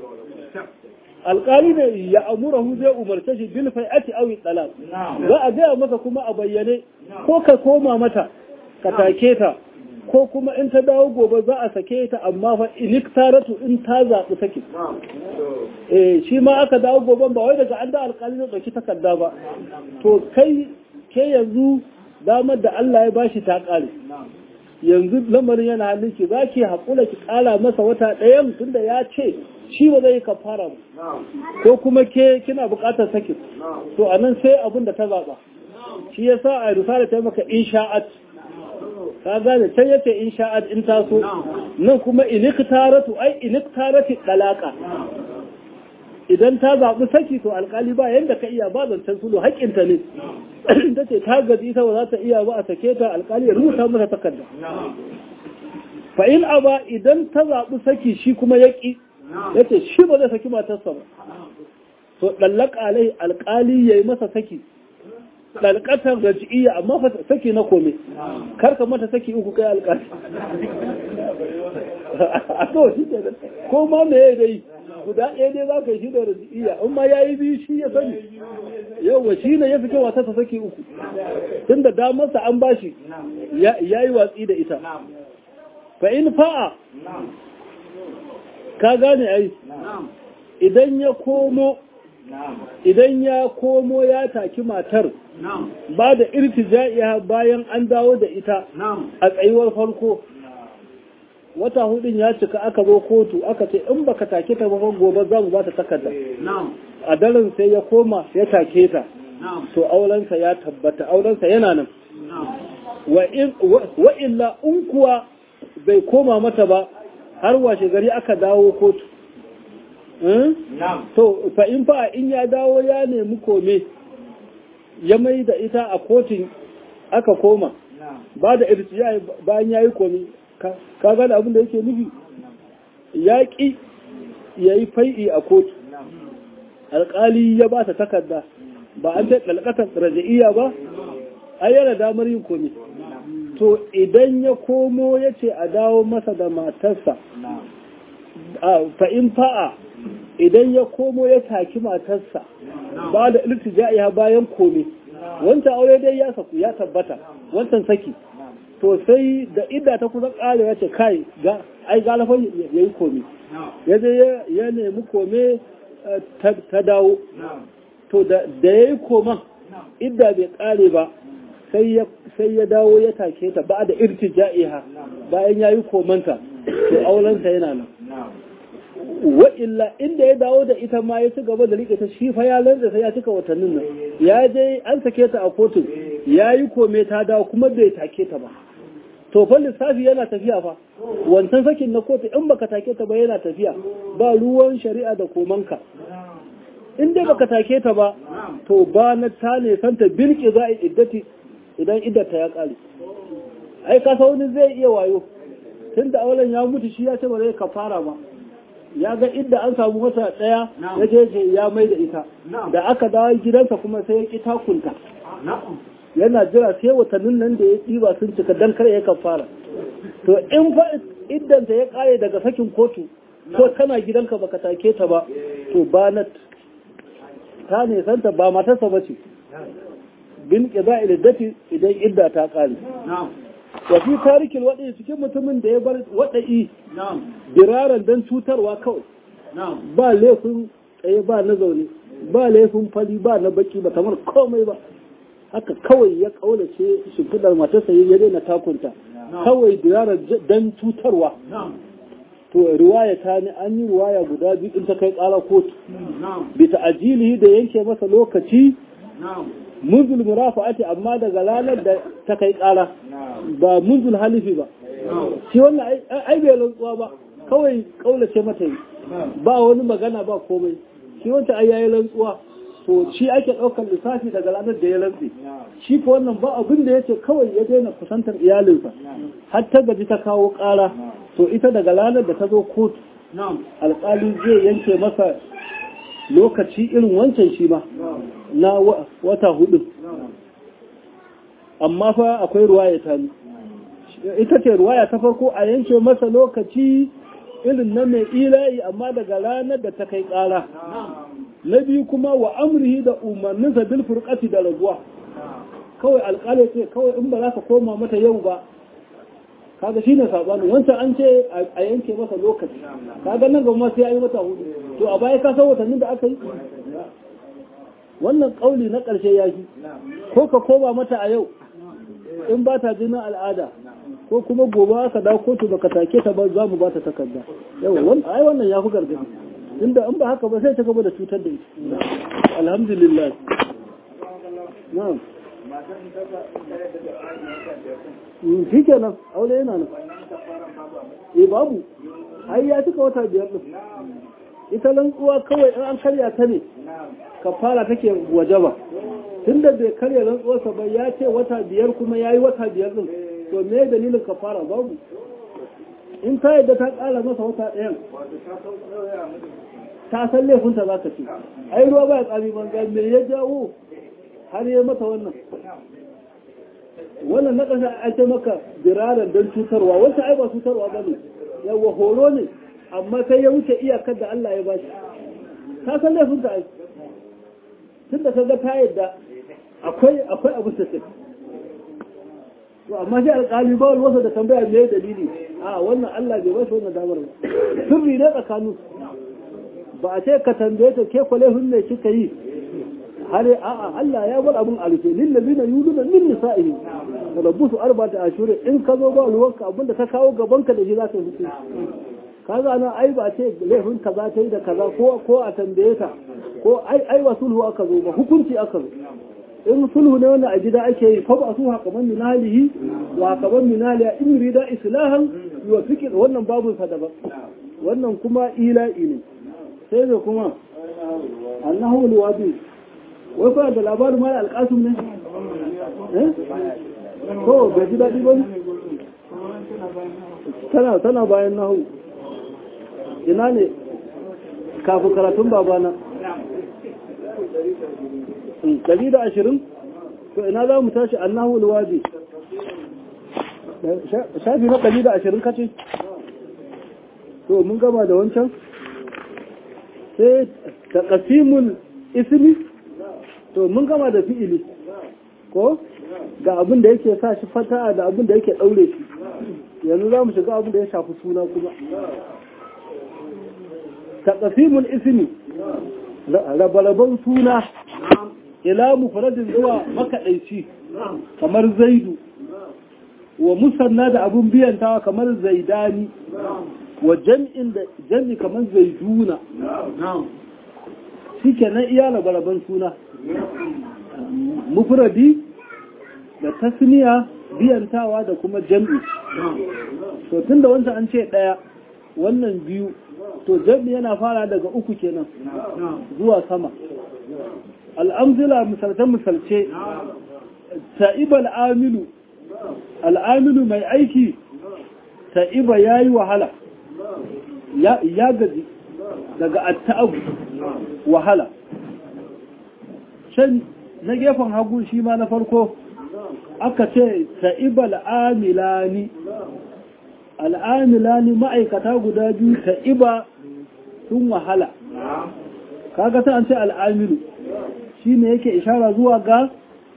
alƙali ne ya amura hu zai umarce shi bil fai'ati awi talaq za a gaya masa kuma a bayyane ko ka koma mata ka take ta ko kuma in ta dawo gobe za a sake ta amma fa inik taratu in ta zaɓi sake eh shi ma aka dawo goben ba wai daga an da alƙali zai ɗauki takarda ba to kai ke yanzu damar da Allah ya bashi ta ƙare yanzu lamarin yana hannun ki za ki haƙura ki ƙara masa wata ɗayan tunda ya ce shi ba zai yi kafara ba ko kuma ke kina buƙatar sakin to a nan sai abin da ta zaɓa shi ya sa a risala ta maka insha'at ka gane can yace insha'at in taso nan kuma iniktaratu ai iniktarati dalaka idan ta zaɓi saki to alƙali ba yadda ka iya ba zancen sulu haƙƙinta ne ta ce ta gaji ta ba za ta iya ba a sake ta alƙali ya rubuta mata takarda fa in aba idan ta zaɓi saki shi kuma ya ƙi ya ce shi ba zai saki matarsa ba to ɗallaka alai alƙali ya yi masa saki ɗalƙatar raji'iyya amma fa saki na kome karka mata saki uku kai alƙali a kawai shi ke ko ma me ya dai guda ɗaya dai za ka yi shi da raji'iyya in ma ya yi biyu shi ya sani yauwa shi ne ya fi kyau wata ta saki uku tun da damarsa an bashi ya yi watsi da ita fa in fa'a ka gane ai idan ya komo idan ya komo ya taki matar ba da irtija'iya bayan an dawo da ita a tsayuwar farko wata hudun ya cika aka zo kotu aka ce in baka take ta ba gobe za mu ba ta takarda a daren sai ya koma ya take ta to aurensa ya tabbata aurensa yana nan wa illa in kuwa bai koma mata ba har washe gari aka dawo kotu to fa in fa in ya dawo ya nemi kome ya mai da ita a kotun aka koma ba da irtiya bayan ya yi komi ka gane abin da yake nufi ya ƙi ya yi fai'i a kotu alƙali ya ba ta takarda ba an ta ɗalƙatar raja'iyya ba ai yana damar yin komi to idan ya komo ya ce a dawo masa da matarsa fa'in fa'a idan ya komo ya taki matarsa ba da iltija'iya bayan komi wancan aure dai ya saku ya tabbata wancan saki to sai da idda ta kusa ƙare ya ce kai ga ai galafan ya yi komi ya je ya nemi kome ta dawo to da ya yi koman idda bai ƙare ba sai ya dawo ya take ta ba da irtija'iha bayan ya yi komanta to aurensa yana nan wa illa inda ya dawo da ita ma ya ci gaba da rike ta shi fa ya lantsa sai ya cika watannin nan ya je an sake ta a kotun ya yi kome ta dawo kuma bai take ta ba to fa lissafi yana tafiya fa wancan sakin na kotu in baka take ta ba yana tafiya ba ruwan shari'a da komanka in dai baka take ta ba to ba na ta ne santa bilki za a iddati idan iddata ya kare ai ka wani zai iya wayo tunda auren ya mutu shi ya ce ba zai kafara ba ya ga inda an samu wata ɗaya ya je ya mai da ita da aka dawo gidansa kuma sai ya ƙi takunta yana jira sai watannin nan da ya ɗiba sun cika dan kar ya kafara to in fa iddanta ya ƙare daga sakin kotu ko tana gidanka baka take ta ba to ba na ta ne santa ba matarsa ba ce bin ƙiza iddati idan idda ta ƙare wa fi tarikin waɗai cikin mutumin da ya bar waɗa'i biraran don cutarwa kawai ba laifin tsaye ba na zaune ba laifin fali ba na baki ba kamar komai ba haka kawai ya kaulace shimfidar matarsa ya daina takunta kawai biraran don cutarwa to riwaya ta ne an yi riwaya guda biyu in ta kai ƙara kotu bi ta'ajilihi da yanke masa lokaci munzul murafa'ati amma daga ranar da ta kai ƙara ba munzul halifi ba shi wannan ai bai rantsuwa ba kawai kaulace mata yi ba wani magana ba komai shi wancan ai yayi rantsuwa to shi ake ɗaukar lissafi daga ranar da ya rantsi shi ko wannan ba abin da yace kawai ya daina kusantar iyalinsa har ta gaji ta kawo ƙara to ita daga ranar da ta zo kotu alƙali zai yanke masa lokaci irin wancan shi ma na wata hudu amma fa akwai ruwaya ta ita ce ruwaya ta farko a yanke masa lokaci irin na mai ilayi amma daga ranar da ta kai ƙara na biyu kuma wa amrihi da umarninsa bil furqati da raguwa kawai alƙali ce kawai in ba za ka koma mata yau ba kaga shine sabani wancan an ce a yanke masa lokaci kaga nan gaba sai ayi mata hudu to a baya ka san watannin da aka yi wannan kauli na ƙarshe ya shi ko ka koma mata a yau in ba ta jinin al'ada ko kuma gobe aka dawo kotu baka take ta ba za mu ba ta takarda yau ai wannan ya fi gargadi inda in ba haka ba sai ta gaba da cutar da ita alhamdulillah na'am shi kenan aure yana nan eh babu ai ya cika wata biyar din ita rantsuwa kawai in an karya ta ne kafara take wajaba tunda bai karya rantsuwarsa ba ya ce wata biyar kuma ya yi wata biyar din to me dalilin kafara babu in ta yadda ta kara masa wata ɗayan ta san laifinta za ka ce ai ruwa ba ya tsami banza me ya jawo har ya mata wannan wannan na ƙasa a ce maka biraran don cutarwa wasu ai ba cutarwa ba ne yawa horo ne amma sai ya wuce iyakar da Allah ya bashi ta san laifinta ai tun da ka ga ta yadda akwai akwai abu ta ce to amma shi alƙali ba wani wasa da tambaya me dalili a wannan Allah bai bashi wannan damar ba sirri ne tsakanin ba a ce ka tambaye ta ke kwale hunne kika yi har a'a Allah ya bar abun alfe lil ladina yuluna min nisa'ihi rabbusu arba'ata ashhur in ka zo ba ruwanka abinda ka kawo gaban ka da shi za ka hukunci kaga nan ai ba ce laifin kaza ta yi da kaza ko ko a tambaye ta ko ai ai wa sulhu aka zo ba hukunci aka zo in sulhu ne wanda a gida ake yi fa ba su hakaman min halihi wa hakaman min haliya in rida islahan yuwafiqi wannan babu sa daban wannan kuma ila'i ne sai da kuma annahu liwadi wai kuna da labarin mara alƙasum ne eh to bai ji daɗi ba tana tana bayan nahu ina ne kafin karatun babana ɗari da ashirin to ina za mu tashi annahu alwadi shafi na ɗari da ashirin kace to mun gama da wancan sai ta ƙasimun ismi to mun gama da fi'ili ko ga abin da yake sa shi fata da abin da yake ɗaure shi yanzu za mu shiga abin da ya shafi suna kuma ta ƙasimun ismi rabalaban suna ila mufradin zuwa makaɗaici kamar zaidu wa musanna da abun biyantawa kamar zaidani wa jam'in da jam'i kamar zaiduna shi kenan iya rabalaban suna mufradi da tasniya biyantawa da kuma jam'i to tunda wancan an ce ɗaya wannan biyu to jam'i yana fara daga uku kenan zuwa sama al'amzila misalce-misalce ta'iba al'amilu al'amilu mai aiki ta'iba ya yi wahala ya gaji daga atta'abu wahala can na gefen hagu shi ma na farko aka ce ta'iba al'amilani al'amilani ma'aikata guda biyu ta'iba sun wahala kaga ta an ce al'amilu shi ne yake ishara zuwa ga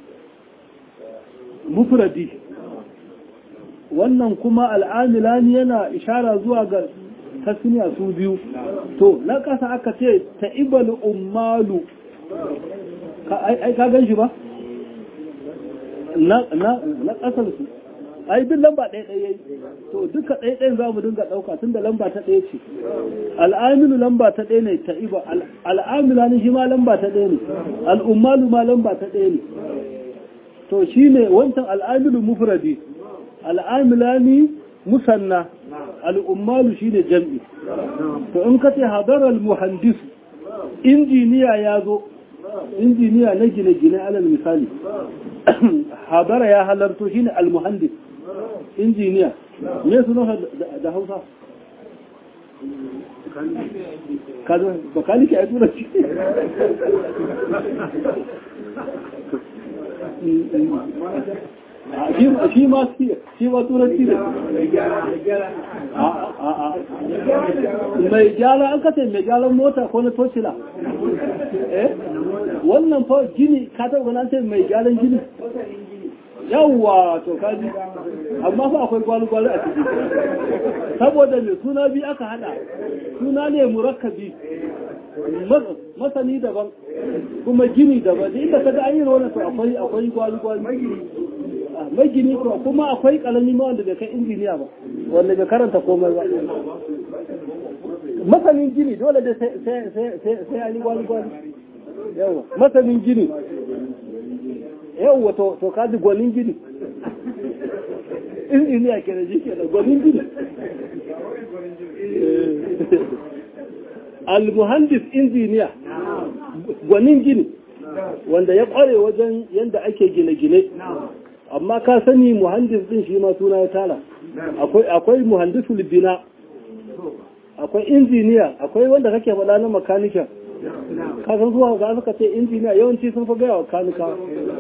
mufradi wannan kuma al'amilani yana ishara zuwa ga tasniya su biyu to na ƙasa aka ce ta'ibal ummalu ai ka gan shi ba na ƙasar su ai duk lamba ɗaya ɗaya yi to duka ɗaya ɗayan za mu dinga ɗauka tun da lamba ta ɗaya ce al'amilu lamba ta ɗaya ne ta iba al'amila ne shi ma lamba ta ɗaya ne al'ummalu ma lamba ta ɗaya ne to shi ne wancan al'amilu mufradi al'amila ne musanna al'ummalu shi ne jam'i to in ka ce hadarar muhandis injiniya ya zo injiniya na gine-gine alal misali habara ya halarto shine al-muhandis injiniya me sunan da Hausa kaza bakalike a tura shi shi ma shi ma turanci ne mai gyara an kace mai gyaran mota ko na tocila eh wannan fa gini ka taɓa ganin ce mai gyaran gini yawwa to kaji amma fa akwai gwalu-gwalu a ciki saboda mai suna biyu aka hada suna ne murakkabi masani daban kuma gini daban da inda kaga an yi rona to akwai akwai gwalu-gwalu mai gini ko kuma akwai kalami ma wanda bai kai injiniya ba wanda bai karanta komai ba masanin gini dole da sai an yi gwalu-gwalu yawa masanin gini yawwa to kaji gwanin gini injiniya ke da jike da gwanin gini al-muhandis injiniya gwanin gini wanda ya kware wajen yadda ake gine-gine amma ka sani muhandis din shi ma suna ya tara akwai akwai muhandisul bina akwai injiniya akwai wanda kake faɗa na makanikin ka san zuwa ga suka ce injiniya yawanci sun fi gaya wa kanika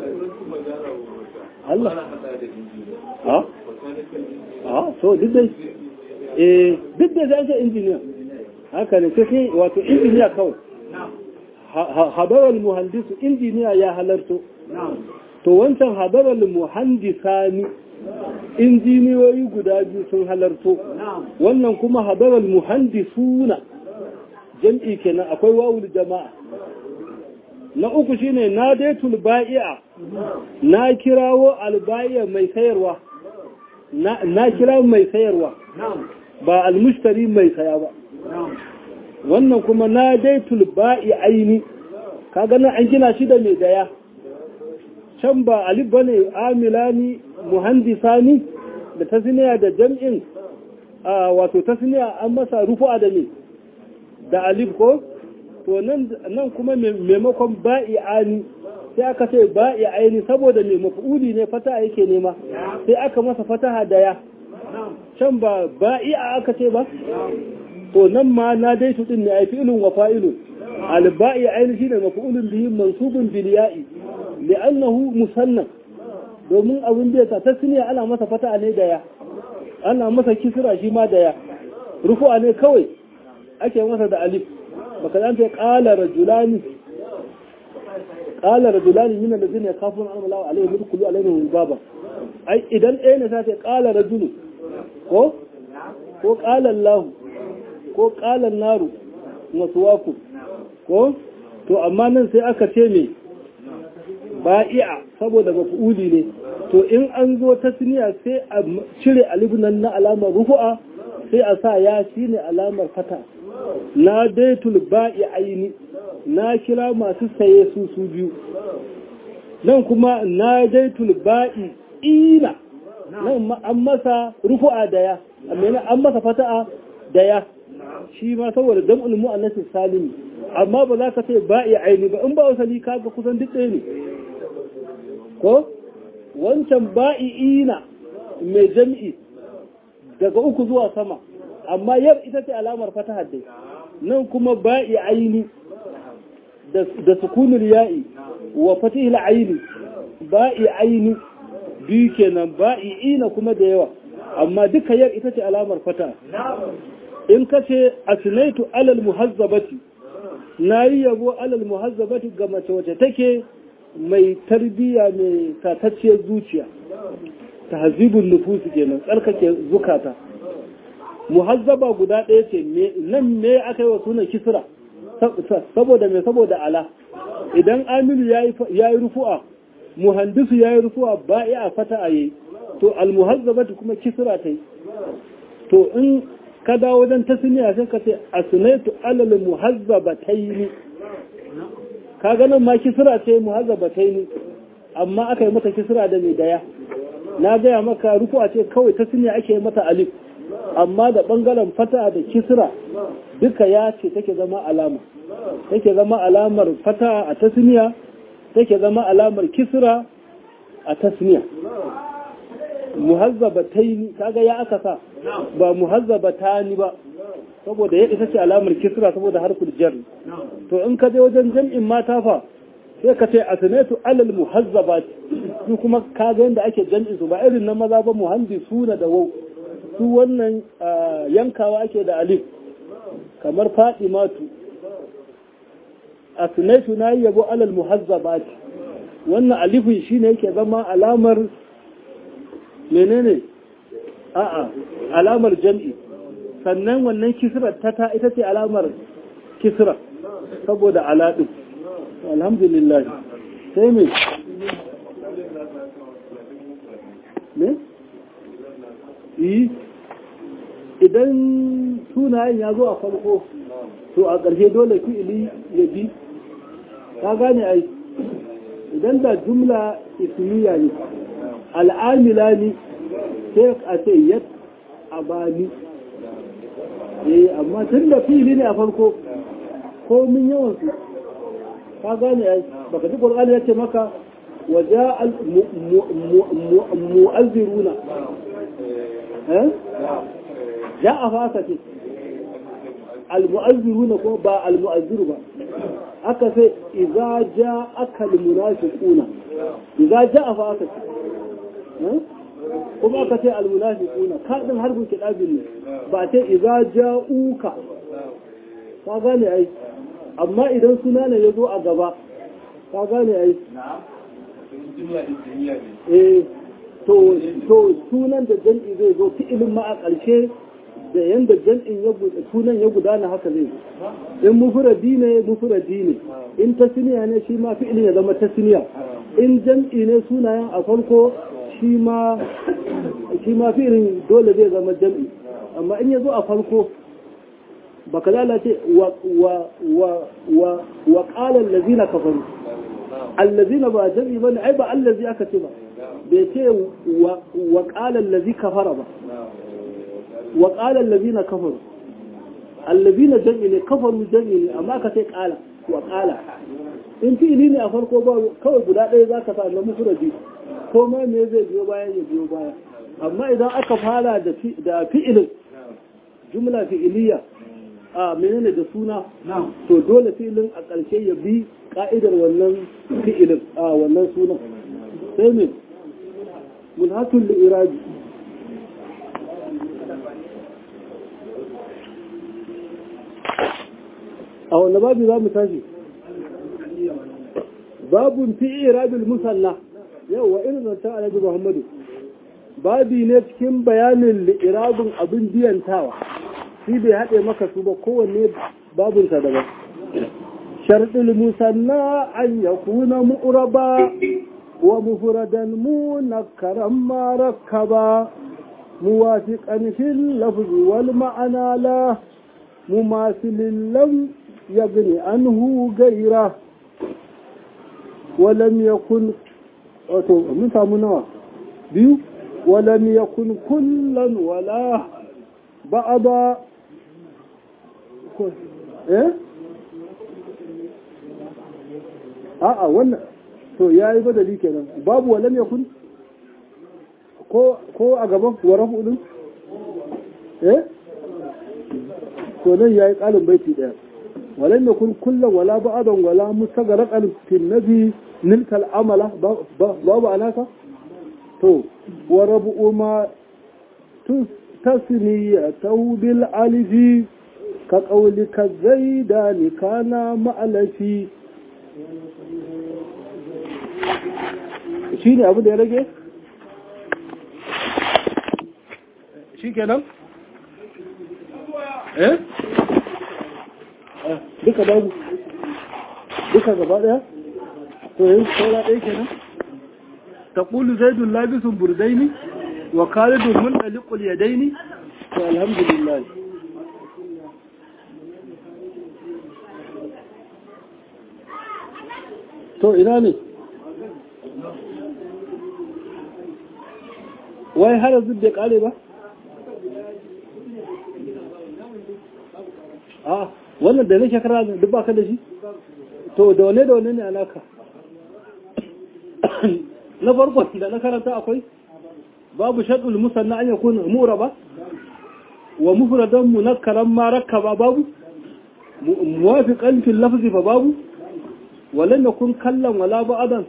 Allah ha ha so duk dai eh duk da zai ce injiniya haka ne sai wato injiniya kawai habarar muhandisu injiniya ya halarto to wancan habarar muhandisani injiniyoyi guda biyu sun halarto wannan kuma habarar muhandisuna jam'i kenan akwai wawul jama'a na uku shine na daitul ba'i'a na kirawo alba'i'a mai sayarwa na kira mai sayarwa ba almushtari mai saya ba wannan kuma na daitul ba'i aini kaga nan an gina shi da mai daya can ba alif bane amilani muhandisani da tasniya da jam'in wato tasniya an masa rufu'a da ne da alif ko to nan nan kuma maimakon ba'i ani sai aka ce ba'i aini saboda mai maf'uli ne fata yake nema sai aka masa fataha daya can ba ba'i'a aka ce ba to nan ma na dai su din ne ai fi'lun wa fa'ilun alba'i ainihi shine maf'ulun bihi mansubun bil ya'i li'annahu musanna domin abin da ta tasniya ana masa fata ne da ya ana masa kisra shi ma da ya rufu'a ne kawai ake masa da alif baka dan ta qala rajulani qala rajulani min alladhina yakhafuna an Allah alaihim yadkhulu alaihim baba ai idan ɗaya ne sai qala rajulu ko ko qala Allah ko ƙalan naru waku ko to amma nan sai aka ce me ba'i'a saboda mafi'uli ne to in an zo ta siniya sai a cire alibunan na alamar rufu'a sai a sa ya shi ne alamar fata na daitul ba'i aini na kira masu saye su su biyu nan kuma na daitul ba'i ina nan an masa rufu'a daya an masa fata'a daya shi ma saboda jam'ul mu'annasin salimi amma ba za ka ce ba iya aini ba in ba wasali kaga kusan duk ɗaya ne ko wancan ba'i'ina mai jam'i daga uku zuwa sama amma yar ita ce alamar fatahar dai nan kuma ba'i aini da sukunul ya'i wa fatihil aini ba'i aini biyu kenan ba'i'ina kuma da yawa amma duka yar ita ce alamar fata in ka ce asnaitu alal muhazzabati na yi yabo alal muhazzabati ga mace wace take mai tarbiya mai tatacciyar zuciya ta hazibin nufusu kenan tsarkake zukata muhazzaba guda ɗaya ce nan me aka yi wa sunan kisra saboda mai saboda ala idan amilu ya yi rufu'a muhandisu ya yi rufu'a ba a fata a yi to almuhazzabati kuma kisra ta yi to in ka dawo wajen tasniya sai ka ce asnaitu alal muhazzabataini ka ganin ma kisra ce muhazzabataini amma aka yi mata kisra da mai daya na gaya maka rufu'a ce kawai tasniya ake mata alif amma da bangaren fata da kisra duka ya ce take zama alama take zama alamar fata a tasniya take zama alamar kisra a tasniya muhazzabataini kaga ya aka sa ba muhazzabatani ba saboda ya ita ce alamar kisra saboda harful jar to in ka je wajen jam'in mata fa sai ka ce asnatu alal muhazzabat su kuma kaga yanda ake jam'in su ba irin na maza ba muhandisuna da wau su wannan yankawa ake da alif kamar fatimatu asnatu na yabo alal muhazzabat wannan alifin shine yake zama alamar menene a'a alamar jam'i sannan wannan kisra ta ta ita ce alamar kisra saboda alaɗin alhamdulillah sai me me yi idan sunayen ya zo a farko to a ƙarshe dole fi'ili ya bi ka gane ai idan da jumla ismiya ne al'amila ne sai a ce yad a bani eh amma tun da fili ne a farko komin yawan su ka gane ai baka ji qur'ani yace maka waja al mu'azziruna eh ja'a fa aka ce al mu'azziruna ko ba al mu'azziru ba aka ce idza ja'aka al munafiquna idza ja'a fa aka ce kuma aka ce al munafiquna kadin harbin kidabin ne ba ce idza ja'uka ka gane ai amma idan suna ne ya zo a gaba ka gane ai eh to to sunan da jam'i zai zo fi'ilin ma a ƙarshe da yanda jam'in ya sunan ya gudana haka zai in mufradi ne mufradi ne in tasniya ne shi ma fi'ilin ya zama tasniya in jam'i ne sunayen a farko shi ma shi ma fi'ilin dole zai zama jam'i amma in ya zo a farko baka lalace wa wa wa wa wa qala allazina kafaru allazina ba jami bane ai ba allazi aka ce ba bai ce wa wa qala allazi kafara ba wa qala allazina kafaru allazina jami ne kafaru jami ne amma ka ce qala wa qala in fi'ili ne a farko ba kawai guda ɗaya zaka sa na mufradi ko ma me zai biyo baya ya biyo baya amma idan aka fara da fi'ilin jumla fi'iliya a menene da suna to dole filin a ƙarshe ya bi ka'idar wannan fi'ilin a wannan sunan sai ne mulhatul li'iraji a wanda babu za mu tashi babun fi irabil musalla yau wa irin zanta alhaji muhammadu babi ne cikin bayanin li'irabin abin biyantawa shi bai haɗe maka su ba kowanne babunsa daban sharɗin musanna an ya kuna mu'uraba wa mufuradan mu na karan maraka ba muwafi ƙanshin lafi wal ma'ana la mu masu lillan ya gani an hu gaira walam ya kun wato mun samu nawa biyu walam ya kun kullan wala ba'ada eh a'a wannan to yayi badali kenan babu walam yakun ko ko a gaban wa rafu din eh to nan yayi kalin baiti daya walam yakun kullan wala ba'dan wala mustagraqan fi nabi nilka al'amala babu alaka to wa rabu ma tasniyatu bil alifi كقولك الزيدان كان مألفي shi ne abu da ya rage? shi kenan? eh? duka babu duka gaba daya? to yin saura ɗaya kenan? ta ƙulu zaidun labisun burdaini wa kalidun mun ɗaliƙul yadaini to alhamdulillah to ina ne wai har yanzu bai kare ba a wannan da nake kara duk ba ka da shi to da wane da wane ne alaka na farko da na karanta akwai babu shaɗul musanna an yakun muraba wa mufradan munakkaran ma rakkaba babu muwafiqan fil lafzi fa babu ولن يكون كلا ولا بعضا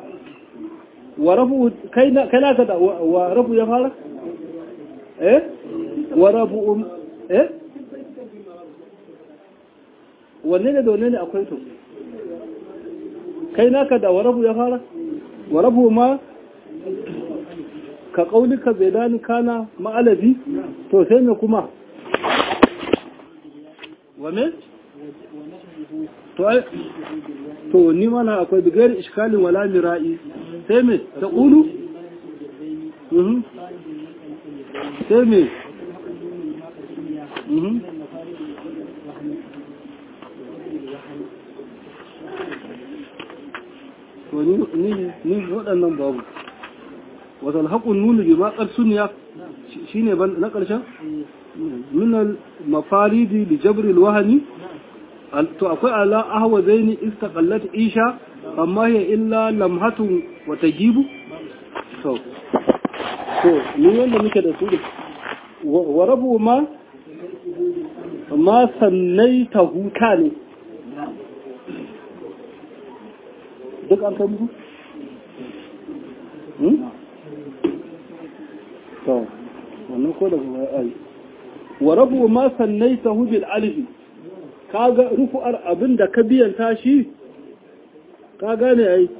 ورفو كينا كلا كذا ورفو يا فارق ايه ورفو ايه wanne ne da wanne ne akwai to kai naka da warabu ya fara warabu ma ka kaulika zaidan kana ma'alabi to sai me kuma wa me to to ni mana akwai bigar iskalin wala mira'i sai me ta ƙulu? sai me to ni waɗannan babu wata alhaƙun nuna bi maƙar suniya shi ne na ƙarshen minal mafaridi da jabril wahani to akwai ala ahwa zaini istaqallat isha amma hiya illa lamhatun wa tajibu to to ni wanda muke da su ne wa rabu ma ma sannaita huta ne duk an kai musu to wannan ko da kuma ai wa rabu ma sannaita hu bil alif kaga rufu'ar abinda ka biyanta shi ka gane ai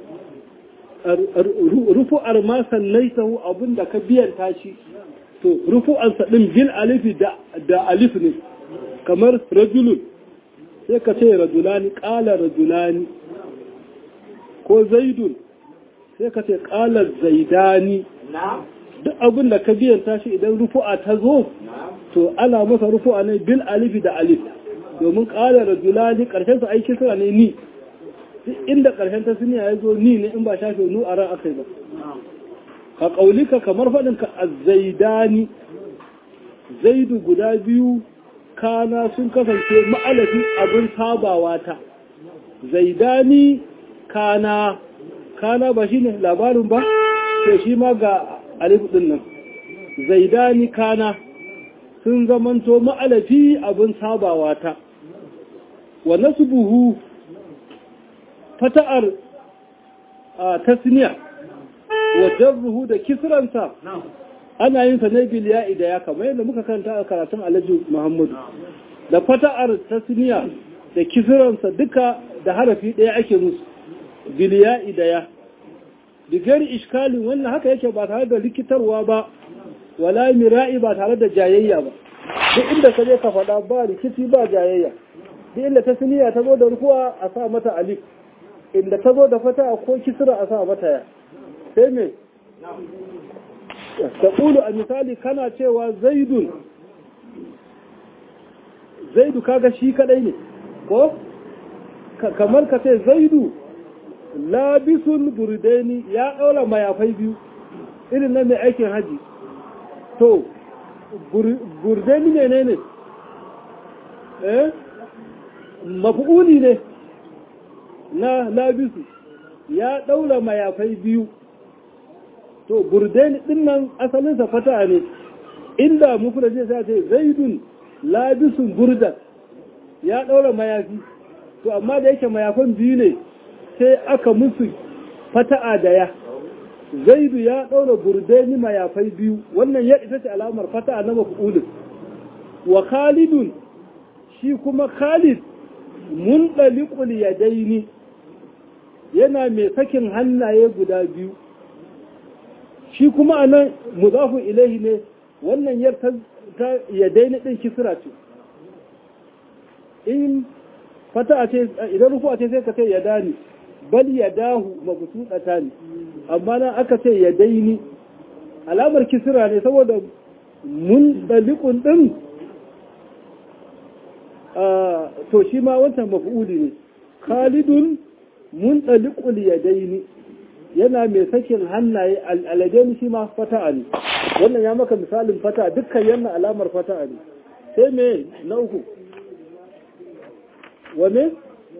rufu'ar ma sannaita hu abinda ka biyanta shi to rufu'ar sa din bil alif da da alif ne kamar rajulun sai ka ce rajulani qala rajulani ko zaidun sai ka ce qala zaidani na'am duk abin da ka biyanta shi idan rufu'a ta zo to ana masa rufu'a ne bil alifi da alif domin ƙala rajulani ƙarshen sa aiki sura ne ni duk inda ƙarshen ta suniya ya zo ni ne in ba shafe nu a ran akai ba ka ƙaulika kamar faɗin ka azzaidani zaidu guda biyu kana sun kasance ma'alafi abin sabawa ta zaidani kana kana ba shine labarin ba to shi ma ga alif din nan zaidani kana sun zamanto ma'alafi abin sabawa ta wa nasbuhu fata'ar tasniya wa jarruhu da kisransa ana yin sa ne bil ya'i da ya kamar yadda muka karanta a karatun Alhaji Muhammadu da fata'ar tasniya da kisransa duka da harafi ɗaya ake musu bil ya'i da ya bigari iskalin wannan haka yake ba tare da likitarwa ba wala mira'i ba tare da jayayya ba duk inda ka je ka faɗa ba rikici ba jayayya duk inda ta siniya ta zo da rukuwa a sa mata alif inda ta zo da fata ko kisra a sa mata ya sai me ta ƙulu a misali kana cewa zaidun zaidu kaga shi kadai ne ko kamar ka ce zaidu labisun burdaini ya ɗaura mayafai biyu irin na mai aikin haji to burdaini ne ne ne eh mafi'uli ne na labisu ya ɗaura mayafai biyu to burdaini ɗin nan asalinsa fata ne inda mufulaje sai ce zaidun labisun burdan ya ɗaura mayafi to amma da yake mayafan biyu ne sai aka musu fata'a da ya zaidu ya ɗaura burdeni mayafai biyu wannan ya ita ce alamar fata'a na mafulin wa khalidun shi kuma khalid mun ɗaliƙul ya daini yana mai sakin hannaye guda biyu shi kuma a nan muzafin ilahi ne wannan yar ta ya daini ɗin kisira ce in fata'a ce idan rufu ce sai ka ce ya dani bal ya dahu mabsuɗata ne amma nan aka ce ya daini alamar kisira ne saboda mun dalikun ɗin to shi ma wancan mafi'uli ne khalidun mun dalikul ya daini yana mai sakin hannaye al'adaini shi ma fata'a ne wannan ya maka misalin fata'a dukkan yana alamar fata'a ne sai me na uku wane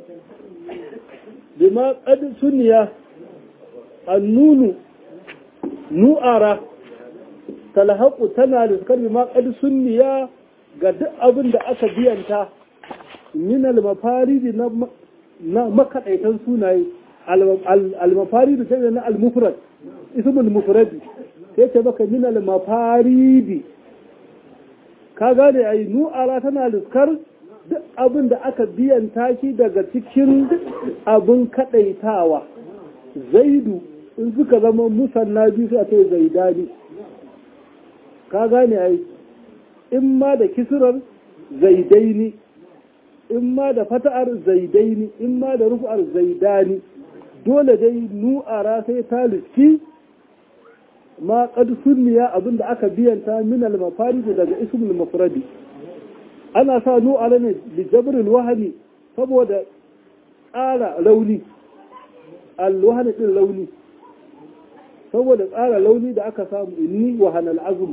bima qad sunniya annunu nu'ara talhaqu tana da bima qad sunniya ga duk abin da aka biyanta min al-mafaridi na na makadaitan sunaye al-mafaridi sai na al-mufrad ismul mufradi sai ce baka min al-mafaridi ka gane ai nu'ara tana liskar duk abin da aka biyan taki daga cikin abin kadaitawa zaidu in suka zama musanna biyu sai a ce zaidani ka gane ai in ma da kisirar zaidaini in ma da fata'ar zaidaini in ma da rufu'ar zaidani dole dai nu'ara sai ta liski ma qad sunniya abinda aka biyanta min al-mafarid daga ismul mafradi ana sa nu'ara ne li jabril wahmi saboda tsara launi al-wahmi din launi saboda tsara launi da aka samu inni wa hanal azm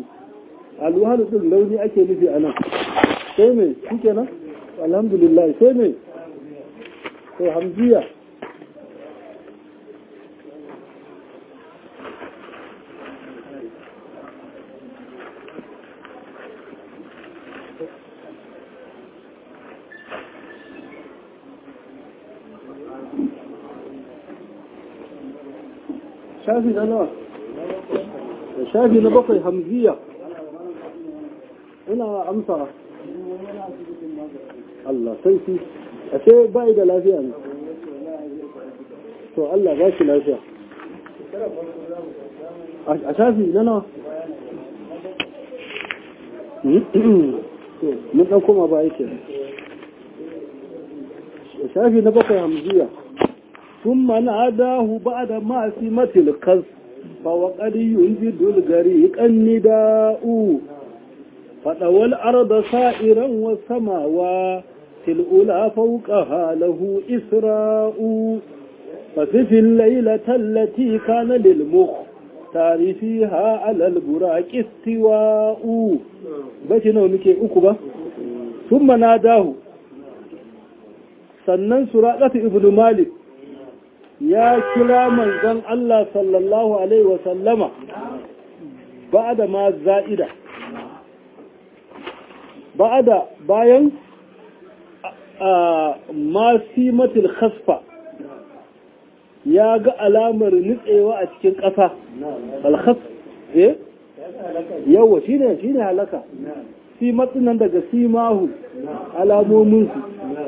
al-wahmi din launi ake nufi anan sai me shikenan alhamdulillah sai me to hamziya shafi na nawa shafi na bakwai hamziya ina amsa Allah sarki a ce bai da lafiya ne to Allah ba shi lafiya a shafi na nawa mun ɗan koma ba yake shafi na bakwai hamziya ثم ناداه بعد ما سمة القص فوقد ينجد الغريق النداء فطوى الأرض سائرا والسماوات الأولى فوقها له إسراء فسف الليلة التي كان للمختار فيها على البراك استواء بيتنا ونكي أكبا ثم ناداه sannan suraƙatu ibn malik ya kira manzon Allah sallallahu Alaihi wasallama ba da ma za'ida ba da bayan masimatul khasfa ya ga alamar nutsewa a cikin ƙasa alkhas eh yawa shine shine halaka simatun nan daga simahu alamominsu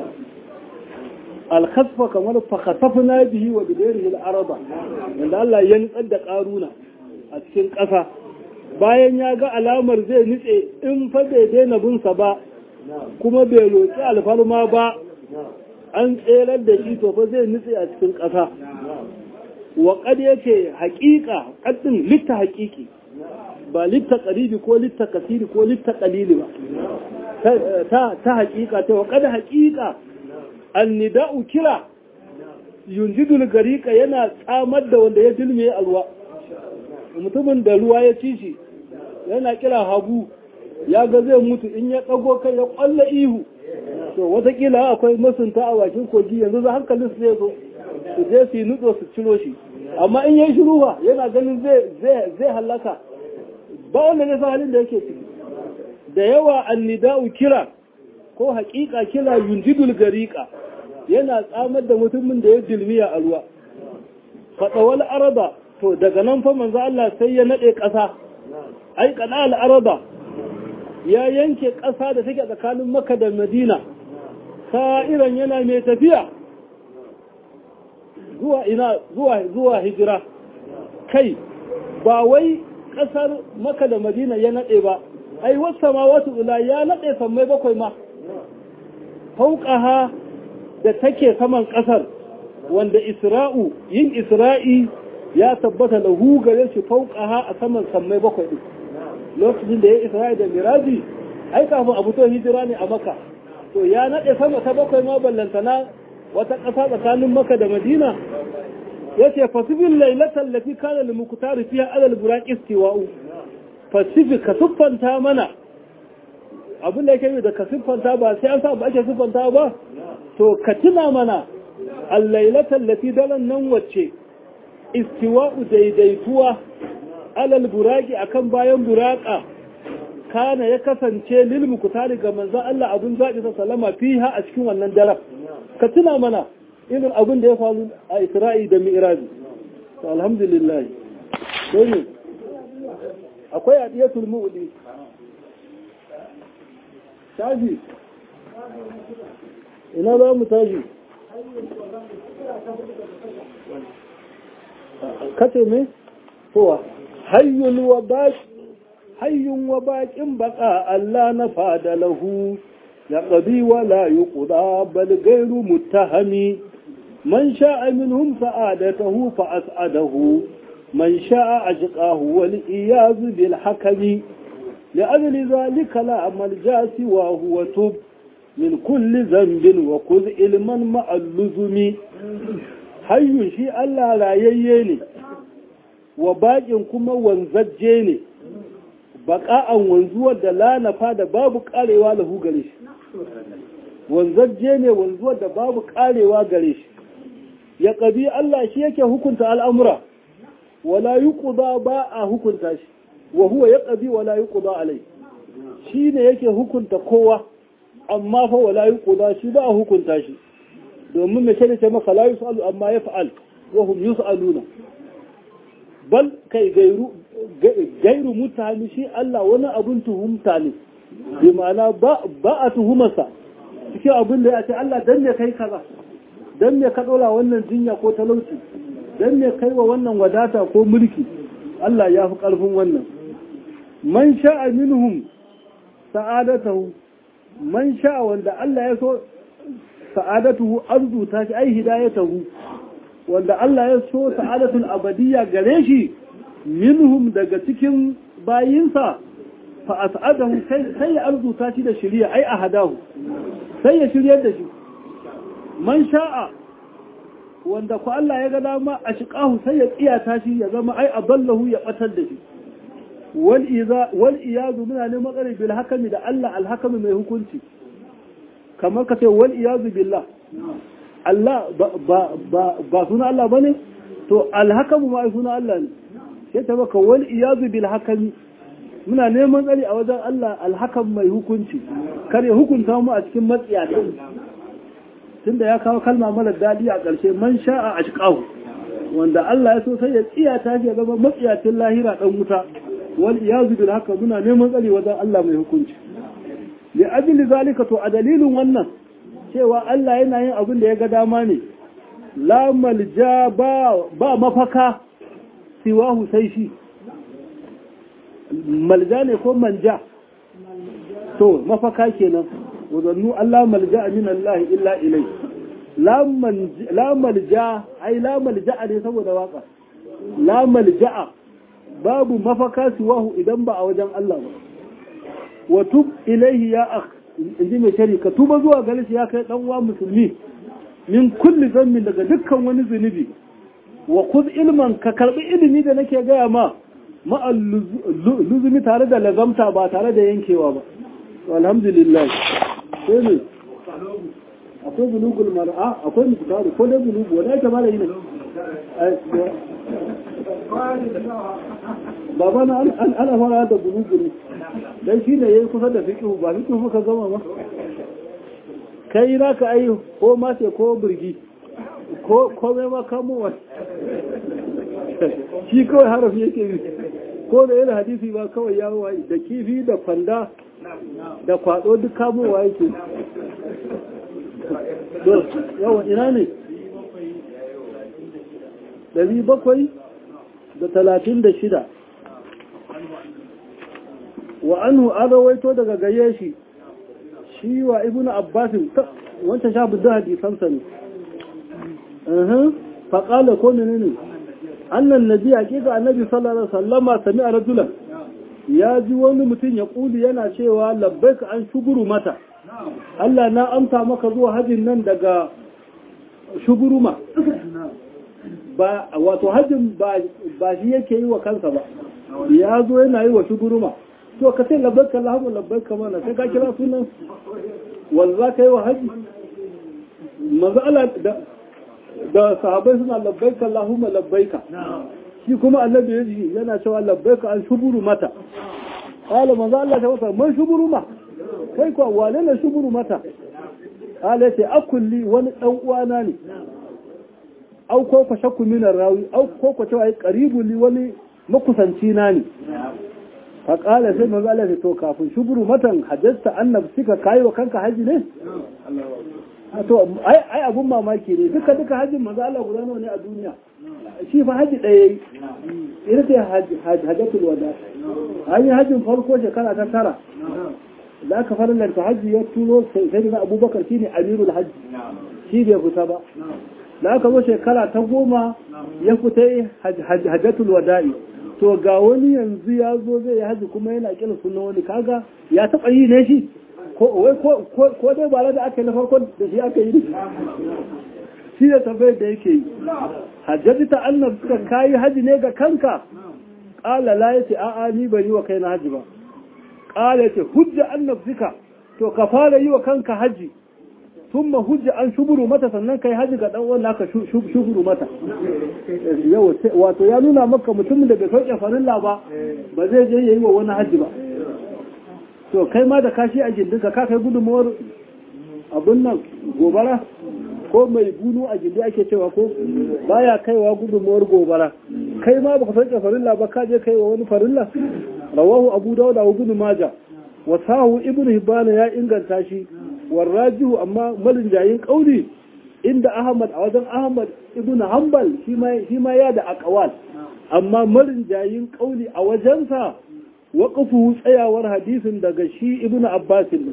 alkhasfa kamar fakasafna bihi wa bidarihi al-araba wanda Allah ya nutsar da karuna a cikin ƙasa bayan ya ga alamar zai nutse in fa bai daina bin sa ba kuma bai roki alfarma ba an tserar da shi to fa zai nutse a cikin ƙasa wa qad yace haqiqa qaddin litta haqiqi ba litta qaribi ko litta kasiri ko litta qalili ba ta ta haqiqa ta wa qad haqiqa annida'u kira yunjidul gariqa yana tsamar da wanda ya dilme alwa mutumin da ruwa ya ci shi yana kira hagu ya ga zai mutu in ya dago kai ya kwalla ihu to watakila akwai masunta a bakin kogi yanzu za hankalin su zai zo su je su yi nutso su ciro shi amma in yayi shiru ba yana ganin zai zai halaka ba wanda ne san halin da yake ciki da yawa annida'u kira ko haƙiƙa kira yunjidul gariƙa yana tsamar da mutumin da ya dilmiya a ruwa faɗawal araba to daga nan fa manzo Allah sai ya naɗe ƙasa ai kana al araba ya yanke ƙasa da take tsakanin Makka da Madina sa'iran yana mai tafiya zuwa ina zuwa zuwa hijira kai ba wai ƙasar Makka da Madina ya naɗe ba ai wasu samawatu ula ya naɗe sammai bakwai ma fauƙaha da take saman ƙasar wanda isra'u yin isra'i ya tabbata lahu gare shi fauƙaha a saman sammai bakwai ɗin lokacin da ya isra'i da miraji ai kafin abu to hijira ne a maka to ya naɗe sama ta bakwai ma ballantana wata ƙasa tsakanin maka da madina ya ce fasifin lailatan lafi kana limukutari fiye alal burak istiwa'u fasifik ka siffanta mana abin da yake da ka siffanta ba sai an sa ba ake siffanta ba to ka tuna mana allailatan lati daren nan wacce istiwa'u daidaituwa alal buraki akan bayan buraka kana ya kasance lil mukutari ga manzon Allah abun zaɓi sa salama fiha a cikin wannan daren ka tuna mana irin abin da ya faru a Isra'i da Mi'raj to alhamdulillah sai akwai adiyatul mu'li tashi ina za mu tashi kace me kowa hayyul wa baqi hayyun wa baqin baqa Allah na fada lahu ya qadi wa la yuqda bal ghayru muttahami man sha'a minhum sa'adatahu fa as'adahu man sha'a ajqahu wal iyaz bil hakami لأجل ذلك لا أمل جاسي وهو تب من كل ذنب وخذ علما مع اللزم حي شي الله لا ييني وباقين كما wanzajje baka'an wanzuwar da la nafa da babu karewa lahu gare shi wanzajje ne wanzuwar da babu karewa gare shi ya ƙabi Allah shi yake hukunta al'amura wala yi ba a hukunta shi wa huwa ya ƙabi wala yi alai shi ne yake hukunta kowa amma fa wala yi shi ba a hukunta shi domin mai shaida ce maka la yus'alu amma ya fa'al wa hum yus'aluna bal kai gairu gairu mutane shi Allah wani abun tuhumta ne bi ma'ana ba a tuhumarsa cikin abin da ya ce Allah dan ne kai kaza dan me ka dora wannan jinya ko talauci dan me kai wa wannan wadata ko mulki Allah ya fi karfin wannan man sha'a minhum sa'adatahu man sha'a wanda Allah ya so sa'adatuhu arzuta shi ai hidayatahu wanda Allah ya so sa'adatul abadiyya gare shi minhum daga cikin bayinsa fa as'adahu sai ya arzuta shi da shiriya ai ahadahu sai ya shiryar da shi man sha'a wanda ku Allah ya ga dama a shiqahu sai ya tsiyata shi ya zama ai aballahu ya batar da shi wal iza wal iyadu muna neman tsare bil hakami da Allah al hakami mai hukunci kamar ka ce wal iyazu billah Allah ba suna Allah ba ne? To, alhakamu ma suna Allah ne, sai ta baka wal iyazu bil hakami muna neman tsari a wajen Allah alhakam mai hukunci, kar ya hukunta mu a cikin matsiyata. Tunda ya kawo kalma mara daɗi a ƙarshe man sha'a a shiƙahu, wanda Allah ya so sai ya tsiyata shi ya zama matsiyacin lahira ɗan wuta, wal iyazu bil hakam muna neman tsari wajen Allah mai hukunci. Li ajli zalika to a dalilin wannan cewa Allah yana yin abin da ya ga dama ne, la malja ba mafaka siwahu sai shi, malja ne ko manja, to mafaka kenan, wazannu Allah malja min Allah illa ilai. La malja, ai la malja ne saboda waka, la malja'a babu mafaka siwahu idan ba a wajen Allah ba. Wa tub ilaihi ya akh in ji mai shari ka tuba zuwa gare shi ya kai dan uwa musulmi min kulli zammin daga dukkan wani zunubi wa kuz ilman ka karbi ilimi da nake gaya ma ma luzumi tare da lazamta ba tare da yankewa ba to alhamdulillah sai ne akwai bulugul mar'a akwai mutaru ko dai bulugu wanda yake mala yin baba na an ana fara da bulugu ne dan shi ne yayi kusa da fiqhu ba fiqhu ka gama ba kai na ka ai ko mace ko burgi ko ko mai ma kamo wa shi kawai harafi yake bi ko da yana hadisi ba kawai ya wayi da kifi da kwanda da kwado duk kamowa yake yawan ina ne ɗari bakwai da talatin da shida wa anhu an rawaito daga gaye shi shi wa ibn abbasin wancan sha budda hadisansa ne faƙala ko ne ne annan nabi hakika annabi sallallahu alaihi wasallama sami a rajulan ya ji wani mutum ya ƙuli yana cewa labbaika an shuguru mata Allah na amsa maka zuwa hajjin nan daga shuguruma ba wato hajjin ba shi yake yi wa kansa ba ya zo yana yi wa shuguruma to ka sai labbaika Allahumma labbaika mana sai ka kira sunan wanda za ka yi wa hajji manzo Allah da da sahabbai suna labbaika Allahumma labbaika shi kuma annabi ya ji yana cewa labbaika an shuburu mata qala manzo Allah ta wasa man shuburu ma kai ko wane ne shuburu mata qala yace akulli wani dan uwana ne au ko ko shakku min rawi au ko ko cewa qaribu li wani makusanci na ne fa qala sai manzo Allah to kafin shuburu matan hajjata annab sika kai wa kanka haji ne to ai ai abun mamaki ne duka duka hajjin manzo Allah guda nawa ne a duniya shi fa haji ɗaya yi ita ce hajjatul wada an yi hajjin farko shekara ta tara da aka farlanta hajji ya turo sai da abubakar shine amirul hajji shi bai fita ba da aka zo shekara ta goma ya fita hajjatul wada'i to ga wani yanzu ya zo zai yi hajji kuma yana kila sunan wani kaga ya taɓa yi ne shi ko dai ba da aka yi na farkon da shi aka yi shi da tambayar da yake yi hajjaji ta annab suka kayi haji ne ga kanka ƙala la yace a'a ni ban yi wa kai na haji ba ƙala yace hujja annab suka to ka fara yi wa kanka haji sun hujja an shuburu mata sannan kai haji ga dan wanda aka shuburu mata yau wato ya nuna maka mutumin da bai sauke farilla ba ba zai je yayi wa wani haji ba to kai ma da kashi a gindinka ka kai gudunmawar abun nan gobara ko mai bunu a gindi ake cewa ko baya kaiwa gudunmawar gobara kai ma baka sauke farilla ba ka je kai wa wani farilla rawahu abu dawud wa ibn maja wa sahu ibn hibban ya inganta shi warrajihu amma malin jayin kauli inda ahmad a wajen ahmad ibn hanbal shi ma shi ma ya da aqwal amma malin jayin kauli a wajensa waqafu tsayawar hadisin daga shi ibn abbas ne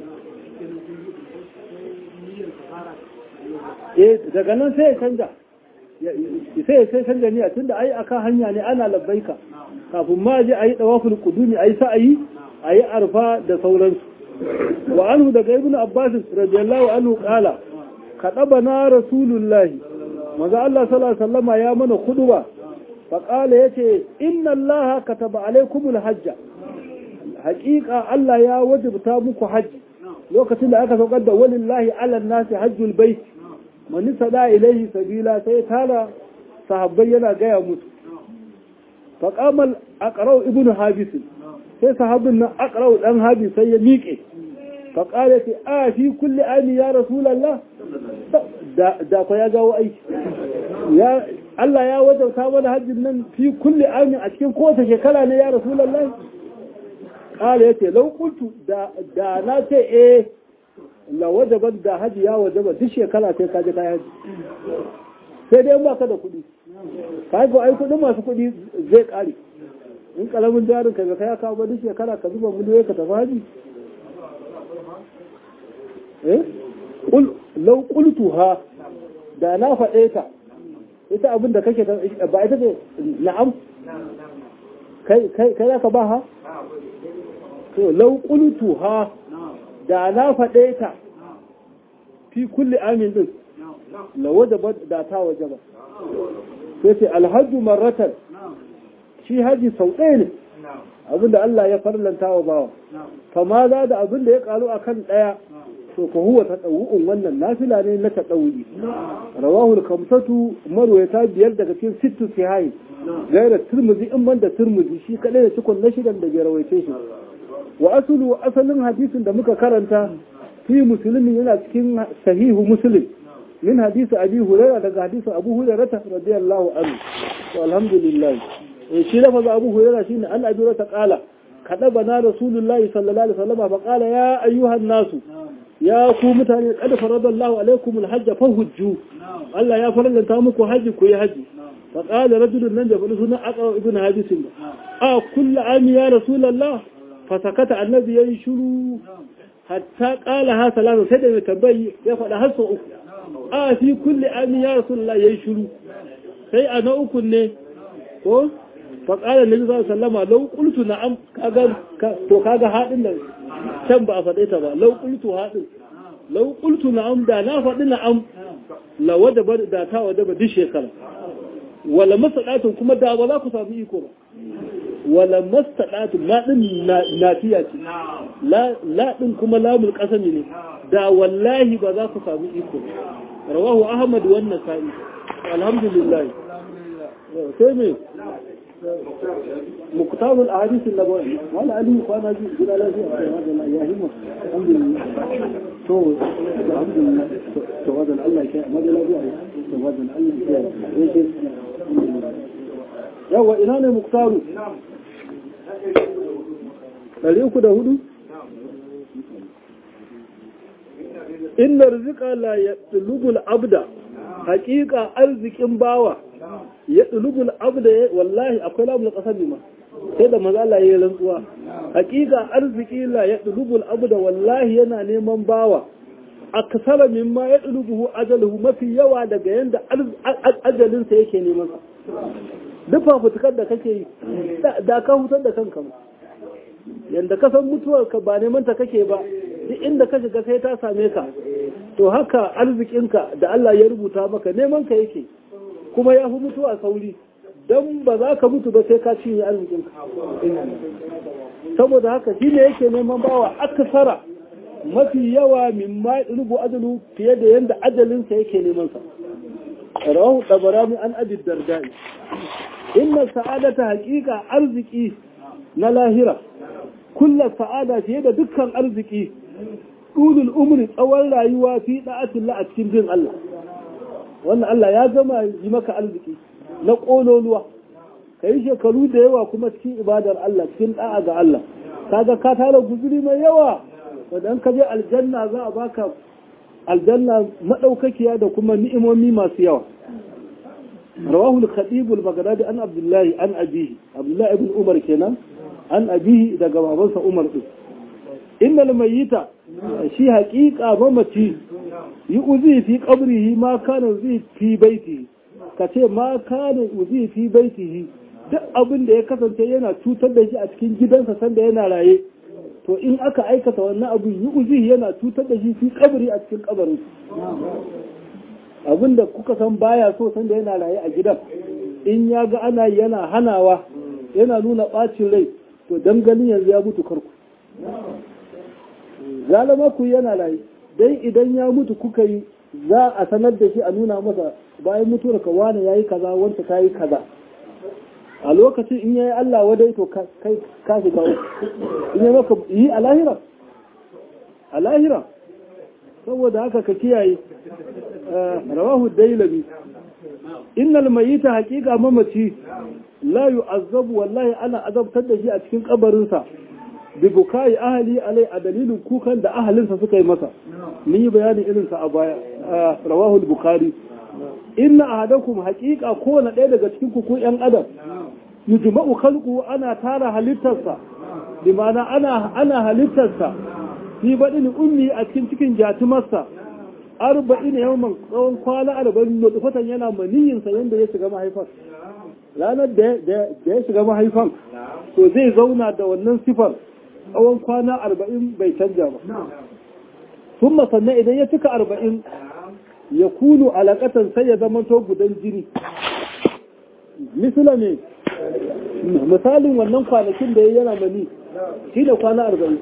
eh daga nan sai ya canja sai sai canja niyya tunda ai akan hanya ne ana labbaika kafin ma je ayi dawaful qudumi ayi sa'ayi ayi arfa da sauransu wa anhu daga ibn abbas radiyallahu anhu qala kadabana rasulullah maza Allah sallallahu alaihi wasallama ya mana khudba fa qala yace inna allaha kataba alaikumul hajja haqiqa Allah ya wajibta muku hajji lokacin da aka saukar da walillahi ala nasi hajjul bait man sada ilaihi sabila sai tara sahabbai yana gaya musu fa qamal aqra'u ibnu habis sai sahabbin nan aqra'u dan habis sai ya miƙe fa qala fi a fi kulli ami ya rasulullah da da ko ya gawo aiki ya Allah ya wajauta mana hajjin nan fi kulli ami a cikin kowace shekara ne ya rasulullah qala yace law qultu da da na ce eh la wajaban da haji ya wajaba duk shekara sai ka je kai haji sai dai ba ka da kuɗi kai ko ai kuɗin masu kuɗi zai ƙare in kalamin jarin ka ga kai ka ba duk shekara ka zuba miliyoyi ka tafi haji eh qul law qultuha da na faɗe ta ita abin da kake ba ita ce na'am kai kai kai ka ba ha to law qultuha da na faɗe ta fi kulli amin din la wajaba da ta wajaba sai ce alhajju marratan shi haji sau ɗaya ne abinda Allah ya farlanta wa bawa kama za da abinda ya karu a kan ɗaya to ka huwa ta ɗau'un wannan nafila ne na ta ɗau'i rawahul kamsatu marwayata biyar daga cikin sittu sihayi gaira turmuzi in ban da turmuzi shi kaɗai da cikon na shidan da bai rawaice shi wa asulu asalin hadisin da muka karanta fi musulmi yana cikin sahihu muslim min hadisi abi hurairah daga hadisi abu hurairah radiyallahu anhu to alhamdulillah eh shi lafaza abu hurairah shine an abi ta qala kadaba na rasulullahi sallallahu alaihi wasallam fa qala ya ayyuhan nasu ya ku mutane qad faradallahu alaikum alhajj fahujju Allah ya farallanta muku haji ku yi haji fa qala rajulun nan da sunan aqra ibn hadisin a kullu ami ya rasulullah fasakata annabi yayi shiru hatta qala ha salatu sai da tabbai ya faɗa har sau uku a fi kulli amin ya rasulullah yayi shiru sai a na uku ne ko fa qala nabi sallallahu alaihi wasallam law qultu na'am kaga to kaga hadin nan can ba a faɗe ta ba law qultu hadin law qultu na'am da na faɗi na'am la wajaba da ta wajaba duk shekara wala masalatun kuma da ba za ku samu iko ba wala mastaɗatu la ɗin nafiya ce la ɗin kuma lamul ƙasami ne da wallahi ba za ku samu iko rawahu ahmad wannan sa'i alhamdulillah sai me muktabul ahadith an-nabawi wala ali kwana ji gida lafiya sai hada ya himma alhamdulillah to alhamdulillah to wadan Allah ya kai madalla lafiya to wadan Allah ya kai yawa ina ne muktaru ɗari uku da hudu? Inna rizika la ya ɗulubul abda, haƙiƙa arzikin bawa, ya ɗulubul abda wallahi akwai lamun ƙasar ma, sai da maza Allah ya yi rantsuwa. Haƙiƙa arziki la ya ɗulubul abda wallahi yana neman bawa, a kasara min ma ya ɗulubuhu ajaluhu mafi yawa daga yadda ajalinsa yake neman sa. Duk fafutukar da kake yi, da ka hutar da kanka ma. yanda ka san mutuwarka ba neman ta kake ba duk inda ka shiga sai ta same ka to haka arzikinka da Allah ya rubuta maka neman ka yake kuma ya fi mutuwa sauri don ba za ka mutu ba sai ka cinye arzikinka saboda haka shi ne yake neman bawa akasara mafi yawa min ma rubu ajalu fiye da yanda ajalinsa yake neman sa rawahu tabarani an abi dardai inna sa'adata haqiqa arziki na lahira kullu sa'ada fiye da dukkan arziki dulul umri tsawon rayuwa fi da'atillah a cikin bin Allah wannan Allah ya gama yi maka arziki na kololuwa ka yi shekaru da yawa kuma cikin ibadar Allah cikin da'a ga Allah kaga ka tara guzuri mai yawa wanda ka je aljanna za a baka aljanna madaukakiya da kuma ni'imomi masu yawa rawahu al-khatib al-baghdadi an abdullahi an abihi abdullahi ibn umar kenan an abihi daga babansa umar din innal mayyita shi haqiqa mamaci yi uzi fi qabrihi ma kana uzi fi baitihi kace ma kana uzi fi baitihi duk abin da ya kasance yana cutar da shi a cikin gidansa sanda yana raye to in aka aikata wannan abu yi uzi yana cutar da shi fi kabari a cikin kabarin abin da kuka san baya so sanda yana raye a gidan in ya ga ana yana hanawa yana nuna bacin rai to dangalin yanzu ya mutu karku zalama ku yana raye dai idan ya mutu kuka yi za a sanar da shi a nuna masa bayan mutuwar ka wane yayi kaza wanda ta yi kaza a lokacin in yayi Allah wadai to kai ka shiga in yi maka yi a lahira a lahira saboda haka ka kiyaye rawahu dailabi innal mayyita haqiqa mamaci la yu'azzabu wallahi ana azabtar da shi a cikin kabarinsa bi bukai ahli alai a dalilin kukan da ahalinsa suka yi masa mun yi bayanin irinsa a baya rawahu bukhari inna ahadakum haqiqa kowane ɗaya daga cikin ku ko yan adam yujma'u khalqu ana tara halittarsa bi ma'ana ana ana halittarsa fi badin ummi a cikin cikin jatumarsa arba'in yawman tsawon kwana arba'in nutfatan yana maniyin sa yanda ya shiga mahaifar ranar da ya shiga mahaifan to zai zauna da wannan sifar tsawon kwana arba'in bai canja ba sun sannan idan ya cika arba'in ya kunu alaƙatan sai ya zama to gudan jini misila ne misalin wannan kwanakin da ya yana mani shi da kwana arba'in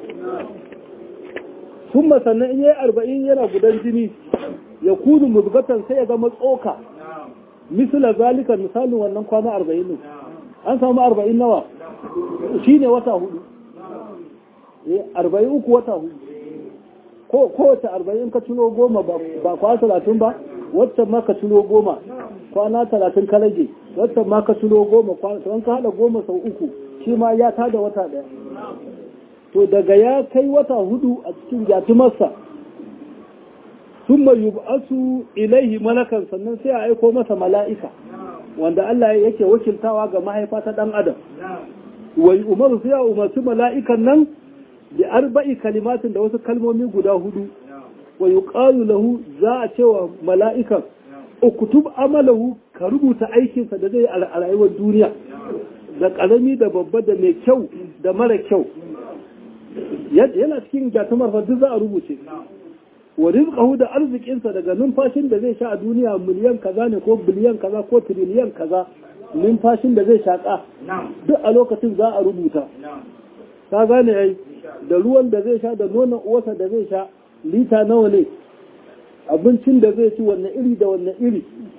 sun sannan in ya yi arba'in yana gudan jini ya kunu muzgatan sai ya zama tsoka misila zalika misalin wannan kwana arba'in ne an samu arba'in nawa shi ne wata hudu arba'in uku wata hudu kowace arba'in ka ciro goma ba kwana talatin ba waccan ma ka ciro goma kwana talatin ka rage waccan ma ka ciro goma kwana ka haɗa goma sau uku shi ma ya tada wata ɗaya to daga ya kai wata hudu a cikin jatumarsa sun mai yub'asu ilaihi malakan sannan sai a aiko masa mala'ika wanda Allah yake wakiltawa ga mahaifa ta ɗan adam wai umaru sai a umarci mala'ikan nan da arba'i kalimatin da wasu kalmomi guda hudu wa yuqalu lahu za a cewa mala'ikan uktub amalahu ka rubuta aikinsa da zai a rayuwar duniya da ƙarami da babba da mai kyau da mara kyau yana cikin gatumar fa duk za a rubuce wa rizqahu da arzikinsa daga numfashin da zai sha a duniya miliyan kaza ne ko biliyan kaza ko tiriliyan kaza numfashin da zai shaƙa duk a lokacin za a rubuta ka gane ai da ruwan da zai sha da nonon uwarsa da zai sha lita nawa ne abincin da zai ci wanne iri da wanne iri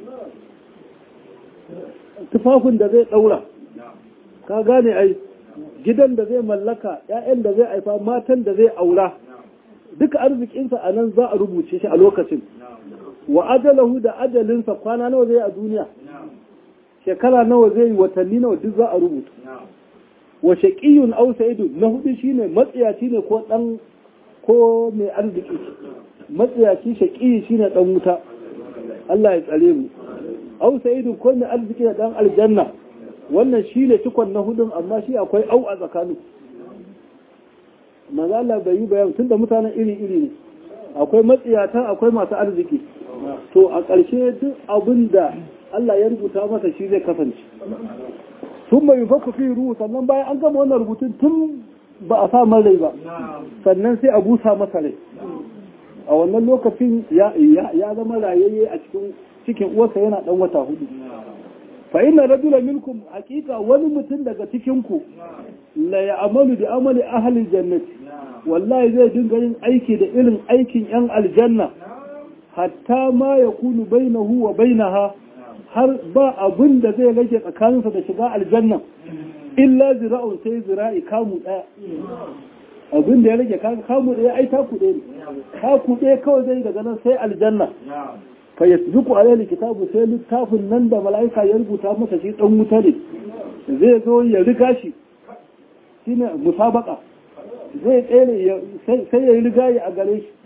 tufafin da zai ɗaura ka gane ai gidan da zai mallaka 'ya'yan da zai haifa matan da zai aura duka arzikinsa a nan za a rubuce shi a lokacin wa ajalahu da ajalinsa kwana nawa zai a duniya shekara nawa zai yi watanni nawa duk za a rubuta wa shaqiyun aw sa'idun na hudu shine matsiyaci ne ko dan ko mai arziki matsiyaci shaqiyi shine dan wuta Allah ya tsare mu aw sa'idun ko mai arziki da dan aljanna wannan shine cikon na hudun amma shi akwai au a tsakanin manzo Allah bai yi bayan tunda mutanen iri-iri ne akwai matsiyata akwai masu arziki to a ƙarshe duk abin da Allah ya rubuta masa shi zai kasance sun mai faku fi ruhu sannan bayan an gama wannan rubutun tun ba a sa rai ba sannan sai a busa masa rai a wannan lokacin ya zama rayayye a cikin cikin uwarsa yana dan wata hudu fa inna rajula minkum haqiqa wani mutum daga cikin ku la ya'malu bi amali ahli jannati wallahi zai dinga yin aiki da irin aikin yan aljanna hatta ma ya kunu bainahu wa bainaha har ba abin da zai rage tsakaninsa da shiga aljanna illa zira'un sai zira'i kamu daya abin da ya rage kamu daya ai taku ɗaya ne taku ɗaya kawai zai daga nan sai aljanna fa yasbiqu alayhi kitabu sai littafin nan da mala'ika ya rubuta masa shi dan wuta ne zai zo ya riga shi shine musabaka zai tsere sai ya riga ya a gare shi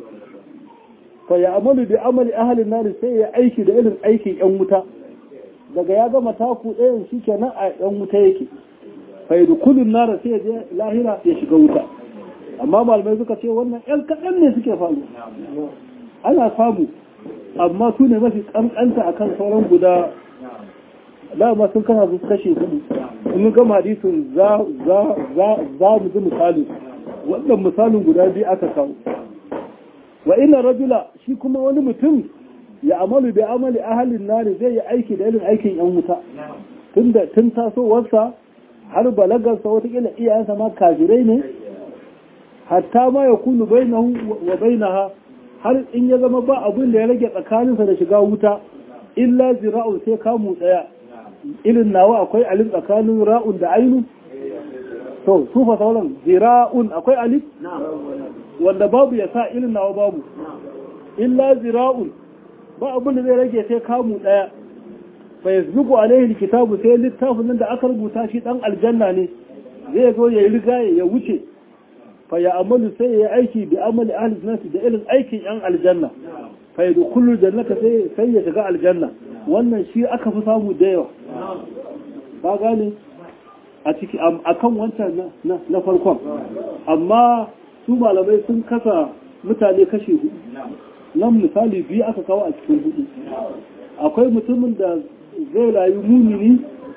fa ya amalu bi amali ahalin nari sai ya aiki da irin aikin yan wuta daga ya gama taku ɗayan shi kenan a yan wuta yake fa yi dukulun nara sai ya je lahira ya shiga wuta amma malamai suka ce wannan yan kaɗan ne suke faru ana samu amma su ne mafi ƙanƙanta akan sauran guda dama sun kana su kashe hudu in gama hadisin za mu ji misali wannan misalin guda biyu aka kawo wa ina rajula shi kuma wani mutum ya amalu bi amali ahalin nari zai yi aiki da irin aikin yan wuta tunda tun tasowarsa har balagarsa watakila iyayensa ma kafirai ne hatta ma ya kunu bainahu wa bainaha har in ya zama ba abin da ya rage tsakaninsa da shiga wuta illa zira'un sai kamu daya irin nawa akwai alif tsakanin ra'un da ainu to su fa sauran zira'un akwai alif wanda babu ya sa irin nawa babu illa zira'un ba abin da zai rage sai kamu daya fa yasbiqu alaihi alkitabu sai littafin nan da aka rubuta shi dan aljanna ne zai zo ya riga ya wuce fa ya amalu sai ya aiki bi amali ahli jannati da irin aikin yan aljanna fa yadkhulu jannata sai sai ya shiga aljanna wannan shi aka fi samu da yawa ba gane a ciki akan wancan na farkon amma su malamai sun kasa mutane kashe hudu nan misali biyu aka kawo a cikin hudu akwai mutumin da zai rayu mumini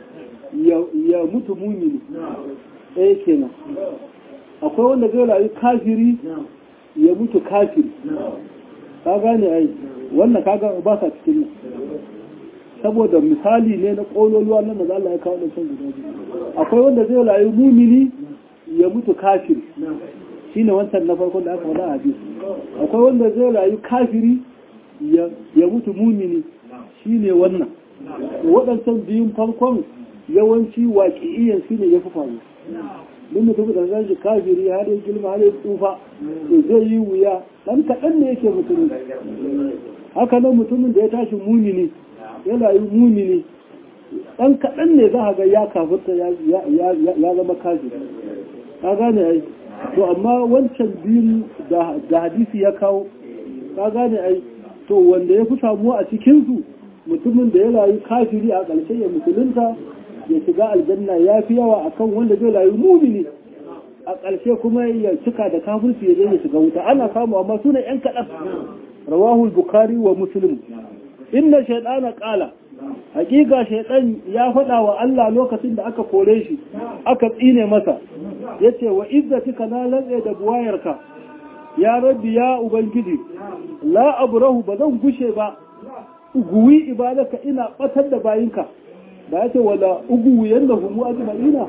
ya mutu mumini ɗaya kenan akwai wanda zai rayu kafiri ya mutu kafiri ka gane ai wannan kaga ba sa cikin nan saboda misali ne na ƙololuwa nan da Allah ya kawo da can guda biyu akwai wanda zai rayu mumini ya mutu kafiri shine wancan na farkon da aka faɗa a hadisi akwai wanda zai rayu kafiri ya mutu mumini shine wannan waɗancan biyun farkon yawanci waƙi'iyan shi ne ya fi faru duk mutum da zai shi kafiri har ya girma har ya tsufa to zai yi wuya ɗan kaɗan ne yake mutumin haka nan mutumin da ya tashi mumini ya rayu mumini ɗan kaɗan ne za a ga ya kafirta ya zama kafiri ka gane ai to amma wancan biyun da hadisi ya kawo ka gane ai to wanda ya fi samuwa a cikinsu mutumin da ya rayu kafiri a ƙarshe ya musulunta ya shiga aljanna ya fi yawa akan wanda zai rayu mumini a ƙarshe kuma ya cika da kafirci ya je ya shiga wuta ana samu amma suna yan kaɗan rawahul bukari wa muslim inna shaidana ƙala hakika shaidan ya faɗa wa Allah lokacin da aka kore shi aka tsine masa yace wa izzatika na lantsa da buwayarka ya rabbi ya ubangiji la abrahu ba zan gushe ba uguwi ibadaka ina batar da bayinka ba yace wala uguwi yanda humu ajma'ina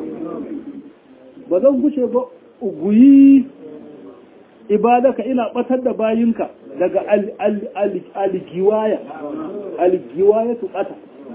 ba zan gushe ba uguyi ibadaka ina batar da bayinka daga algiwaya algiwaya tu bata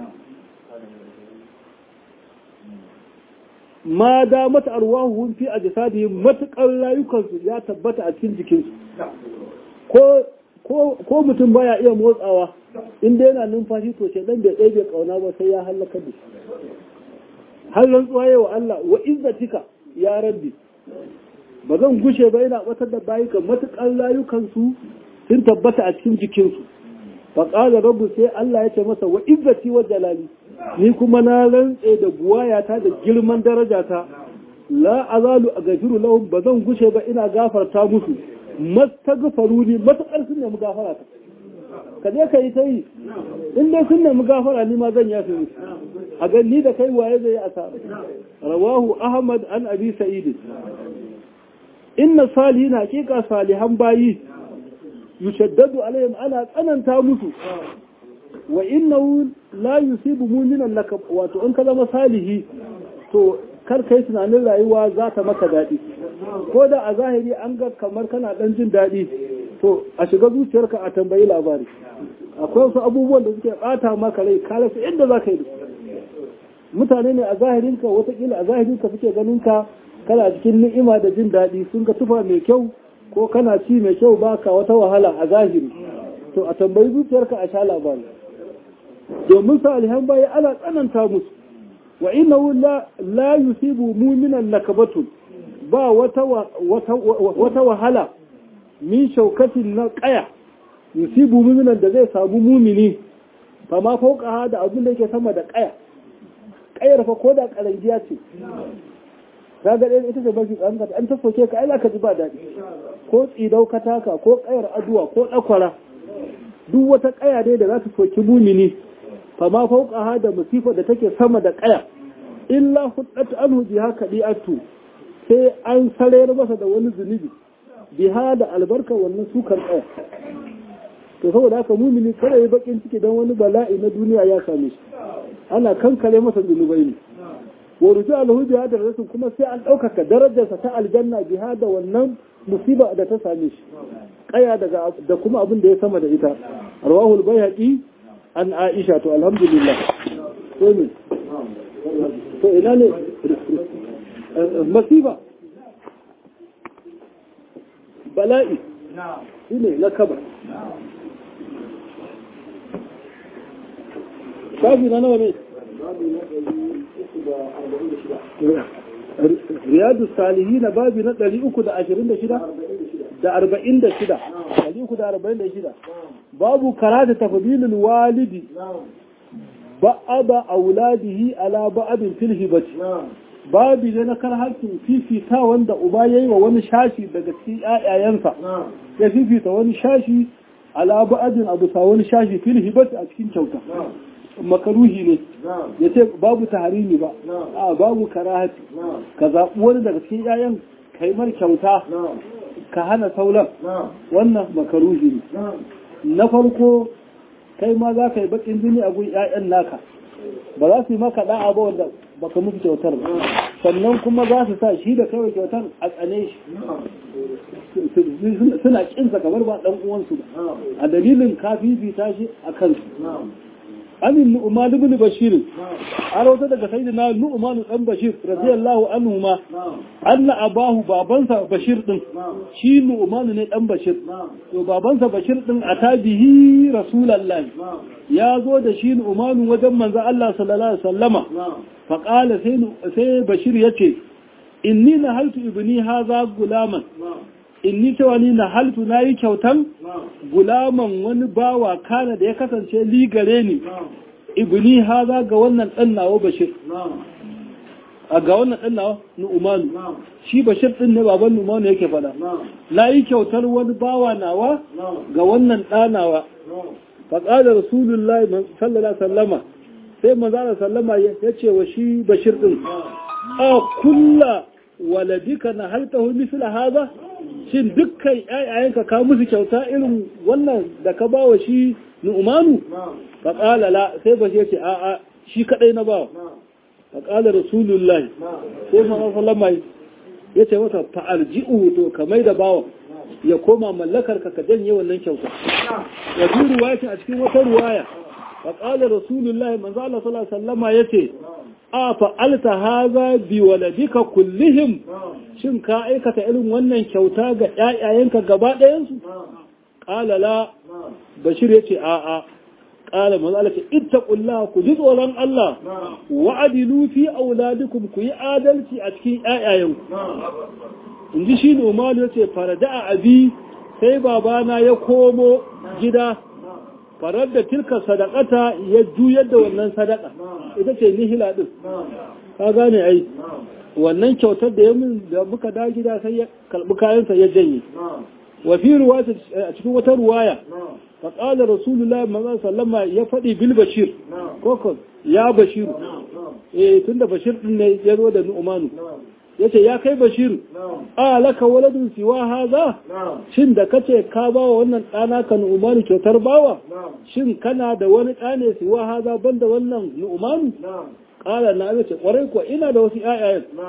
ma da mata arwahuhum fi ajsadihim matakar rayukansu ya tabbata a cikin jikinsu ko ko mutum baya iya motsawa inda yana numfashi to ce dan bai tsaye bai kauna ba sai ya halaka da shi har rantsuwa yawa Allah wa izzatika ya rabbi ba zan gushe ba yana batar da bayuka matukar rayukansu sun tabbata a cikin jikinsu fa qala rabbu sai Allah ya ce masa wa izzati wa jalali ni kuma na rantse da buwayata da girman darajata la azalu agafiru lahum ba zan gushe ba ina gafarta musu mastagfaru ni matakar sun nemi gafara ta ka je ka yi ta yi in dai sun nemi gafara ni ma zan yafe musu a ga ni da kai waye zai yi asara rawahu ahmad an abi sa'id inna salihin haqiqa salihan bayi yushaddadu alaihim ana tsananta musu wa innahu la yusibu mu'minan laka wato in ka zama salihi to kar kai tunanin rayuwa za ta maka daɗi ko da a zahiri an ga kamar kana dan jin daɗi to a shiga zuciyarka a tambayi labari akwai wasu abubuwan da suke bata maka rai ka rasa inda za ka yi mutane ne a zahirinka watakila a zahirinka suke ganin ka kana cikin ni'ima da jin daɗi sun ga tufa mai kyau ko kana ci mai kyau baka wata wahala a zahiri to a tambayi zuciyarka a sha labari domin salihan bayi ana tsananta musu wa innahu la la yusibu mu'minan nakabatun ba wata wata wahala min shaukatin na kaya yusibu mu'minan da zai samu mumini fa ma fauka da abin da yake sama da kaya kayar fa ko da karangiya ce ka ga ɗaya ita ce mafi ƙarfi an ta soke ka ai za ka ji ba daɗi ko tsidau ka taka ko ƙayar aduwa ko ɗakwara duk wata ƙaya dai da za ta soki mumini fa ma fauka ha da musifa da take sama da ƙaya illa huddat anhu biha kadi'atu sai an sarayar masa da wani zunubi biha da albarka wannan sukar ƙaya to saboda haka mumini kada ya bakin ciki don wani bala'i na duniya ya same shi ana kankare masa zunubai ne wa ruju alhu biha da rasul kuma sai an ɗaukaka darajarsa ta aljanna biha da wannan musiba da ta same shi kaya daga da kuma abin da ya sama da ita rawahul bayhaqi an aisha to alhamdulillah to ne to ina ne masiba bala'i shine na kaba shafi na nawa ne riyadu salihi na babi na 326 da 46 346 babu karata tafdilul walidi ba'aba auladihi ala ba'abin fil hibati babi ne na kar hakkin fifita wanda uba yayi wa wani shashi daga cikin ƴaƴayensa ya fifita wani shashi ala ba'abin abu sa wani shashi fil hibati a cikin kyauta makaruhi ne ya ce babu taharimi ba a babu karahati ka zaɓi wani daga cikin ƴaƴan kai mar kyauta ka hana sauran wannan makaruhi ne na farko kai ma za ka yi bakin jini a gun ƴaƴan naka ba za su yi maka da'a ba wanda baka musu kyautar ba sannan kuma za su sa shi da kawai kyautar a tsane shi suna kinsa kamar ba ɗan uwansu ba a dalilin ka fifita shi a kansu amin nu'man ibn bashir an rawata daga sayyidina nu'man dan bashir radiyallahu anhu ma anna abahu babansa bashir din shi nu'man ne dan bashir to babansa bashir din atabihi rasulullahi ya zo da shi nu'man wajen manzo Allah sallallahu alaihi wasallama fa qala sai sai bashir yace inni nahaltu ibni hadha gulaman inni cewa ni na haltu na yi kyautan gulaman wani bawa kana da ya kasance ligare ni ibni haza ga wannan ɗan nawa bashir a ga wannan ɗan nawa nu'umanu shi bashir ɗin ne baban nu'umanu yake fada na yi kyautar wani bawa nawa ga wannan ɗanawa faƙalar rasulullahi sallallahu sallama sai manzana sallama ya ce wa shi bashir ɗin a kulla waladika na haltahu misla haza shin dukkan ƴaƴayenka ka musu kyauta irin wannan da ka bawa shi nu'manu fa qala la sai ba ce a a shi kadai na bawa fa qala rasulullahi sai ma sallama yace masa fa arji'u to ka mai da bawa ya koma mallakar ka ka janye wannan kyauta ya bi ruwaya a cikin wata ruwaya fa qala rasulullahi manzo Allah sallallahu alaihi wasallama yace a fa'alta haza bi waladika kullihim shin ka aikata irin wannan kyauta ga ‘ya'yayenka gaba ɗayansu? ƙala la bashir ya ce a'a ƙala mazala ce ita ƙulla ku ji tsoron Allah wa'adilu fi auladikum ku yi adalci a cikin ‘ya'yayenku in ji shi nomadu ya ce farada a abi sai babana ya komo gida farar da tilka sadakata ya juyar da wannan sadaka ita ce nihila din ka gane ai wannan kyautar da ya min da muka da gida sai ya kalbi kayansa ya janye wa fi ruwaya a cikin wata ruwaya fa qala rasulullahi manzo sallama ya fadi bil bashir koko ya bashir eh tunda bashir din ne ya zo da nu'manu yace ya kai bashir a laka waladun siwa haza shin da kace ka bawa wannan ɗana ka nu'manu kyautar bawa shin kana da wani ɗane siwa haza banda wannan nu'manu ƙala na ce ƙwarai kuwa ina da wasu ƴaƴayen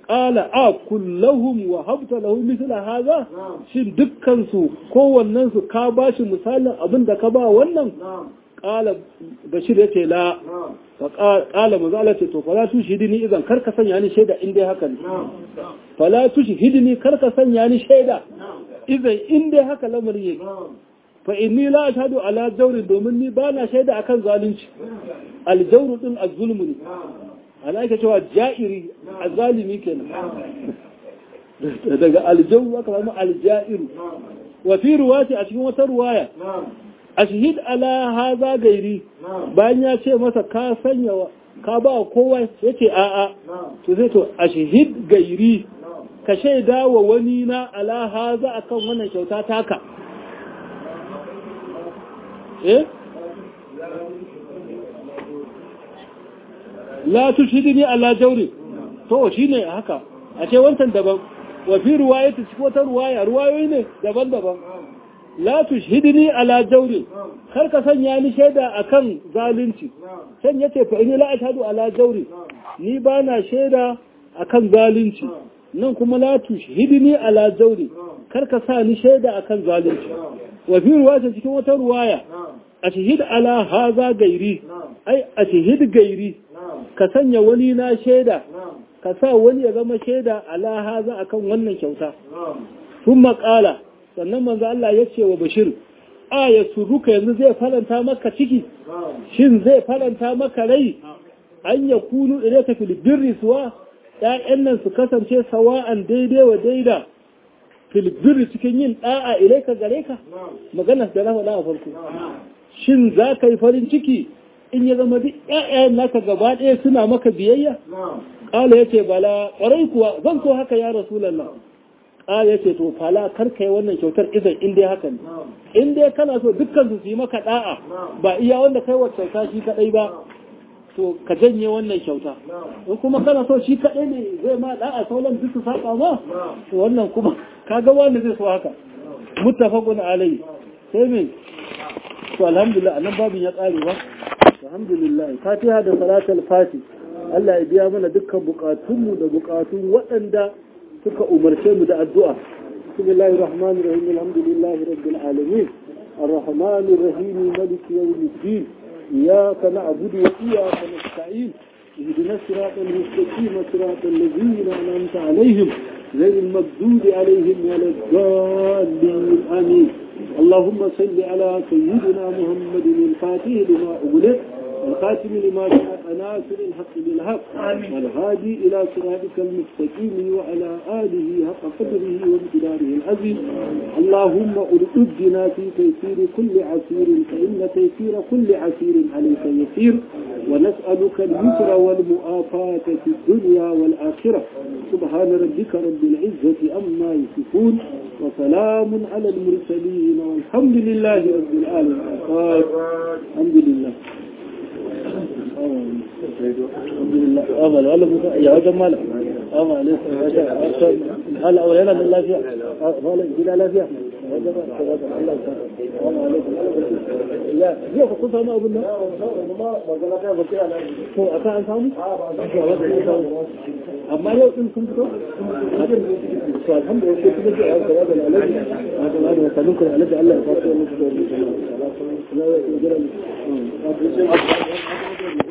qala a kullahum wa habta lahu mithla hadha shin dukkan su kowannen su ka bashi misalin abin da ka ba wannan qala bashir yace la fa qala mazala ce to fala tushhidni idan kar ka sanya ni shaida in dai haka ne fala tushhidni kar ka sanya ni shaida idan in dai haka lamarin yake fa inni la ashhadu ala jawri domin ni bana shaida akan zalunci aljawru din azzulmu ne ana ake cewa ja'iri azalimi kenan daga aljawru aka samu aljairu wa fi ruwati a cikin wata ruwaya ashhid ala haza gairi bayan ya ce masa ka sanya ka ba kowa yace a'a to sai to ashhid gairi ka shaida wa wani na ala haza akan wannan kyauta taka eh la tushhidni ala jawri to shine haka a ce wancan daban wa fi riwayati cikin wata riwaya riwayoyi ne daban-daban la tushhidni ala jawri kar ka sanya ni shaida akan zalunci san yace fa inni la ashhadu ala jawri ni bana shaida akan zalunci nan kuma la tushhidni ala jawri kar ka sa ni shaida akan zalunci wa fi riwayati cikin wata riwaya ashhid ala haza gairi ai ashhid gairi ka sanya wani na shaida ka sa wani ya zama shaida ala haza akan wannan kyauta sun maƙala sannan manzo Allah ya ce wa Bashir a ya suruka yanzu zai faranta maka ciki shin zai faranta maka rai an ya kunu ilaika fil birri suwa ƴaƴan nan su kasance sawa'an daidai wa daida fil birri cikin yin da'a ilaika gare ka magana da na faɗa a farko shin za ka yi farin ciki in ya zama duk ƴaƴayen naka gaba ɗaya suna maka biyayya ƙala ya ce bala ƙwarai kuwa zan so haka ya rasulallah ƙala ya ce to fala kar ka yi wannan kyautar idan in dai haka ne in dai kana so dukkan su yi maka ɗa'a ba iya wanda kai wa kyauta shi kaɗai ba to ka janye wannan kyauta in kuma kana so shi kaɗai ne zai ma ɗa'a sauran duk su saba ma to wannan kuma kaga wanda zai so haka muttafaqun alayhi sai me to alhamdulillah anan babin ya ƙare ba alhamdulillah fatiha da salatul fati Allah ya biya mana dukkan bukatunmu da bukatun waɗanda suka umarce mu da addu'a bismillahir rahmanir rahim alhamdulillahi rabbil alamin arrahmanir rahim maliki yawmiddin iyyaka na'budu wa iyyaka nasta'in اهدنا الصراط المستقيم صراط الذين انعمت عليهم غير المغضوب عليهم ولا الضالين امين اللهم صل على سيدنا محمد الفاتح لما أغلق والخاتم لما جاء ناصر الحق بالحق والهادي إلى صراطك المستقيم وعلى آله حق قدره وامتداره العظيم اللهم أردنا في تيسير كل عسير فإن تيسير كل عسير عليك يسير ونسألك اليسر والمؤافاة في الدنيا والآخرة سبحان ربك رب العزة أما يصفون وسلام على المرسلين والحمد لله رب العالمين الحمد لله الحمد لله أمل ولا يا وجه مالك أمل هلا ولا من الله فيها ولا جل لا فيها لا هي خطوطها ما أقولنا هو أكان سامي أما يو إن كنت الحمد لله كنت هذا العلاج هذا العلاج وسلمكم العلاج الله يفضل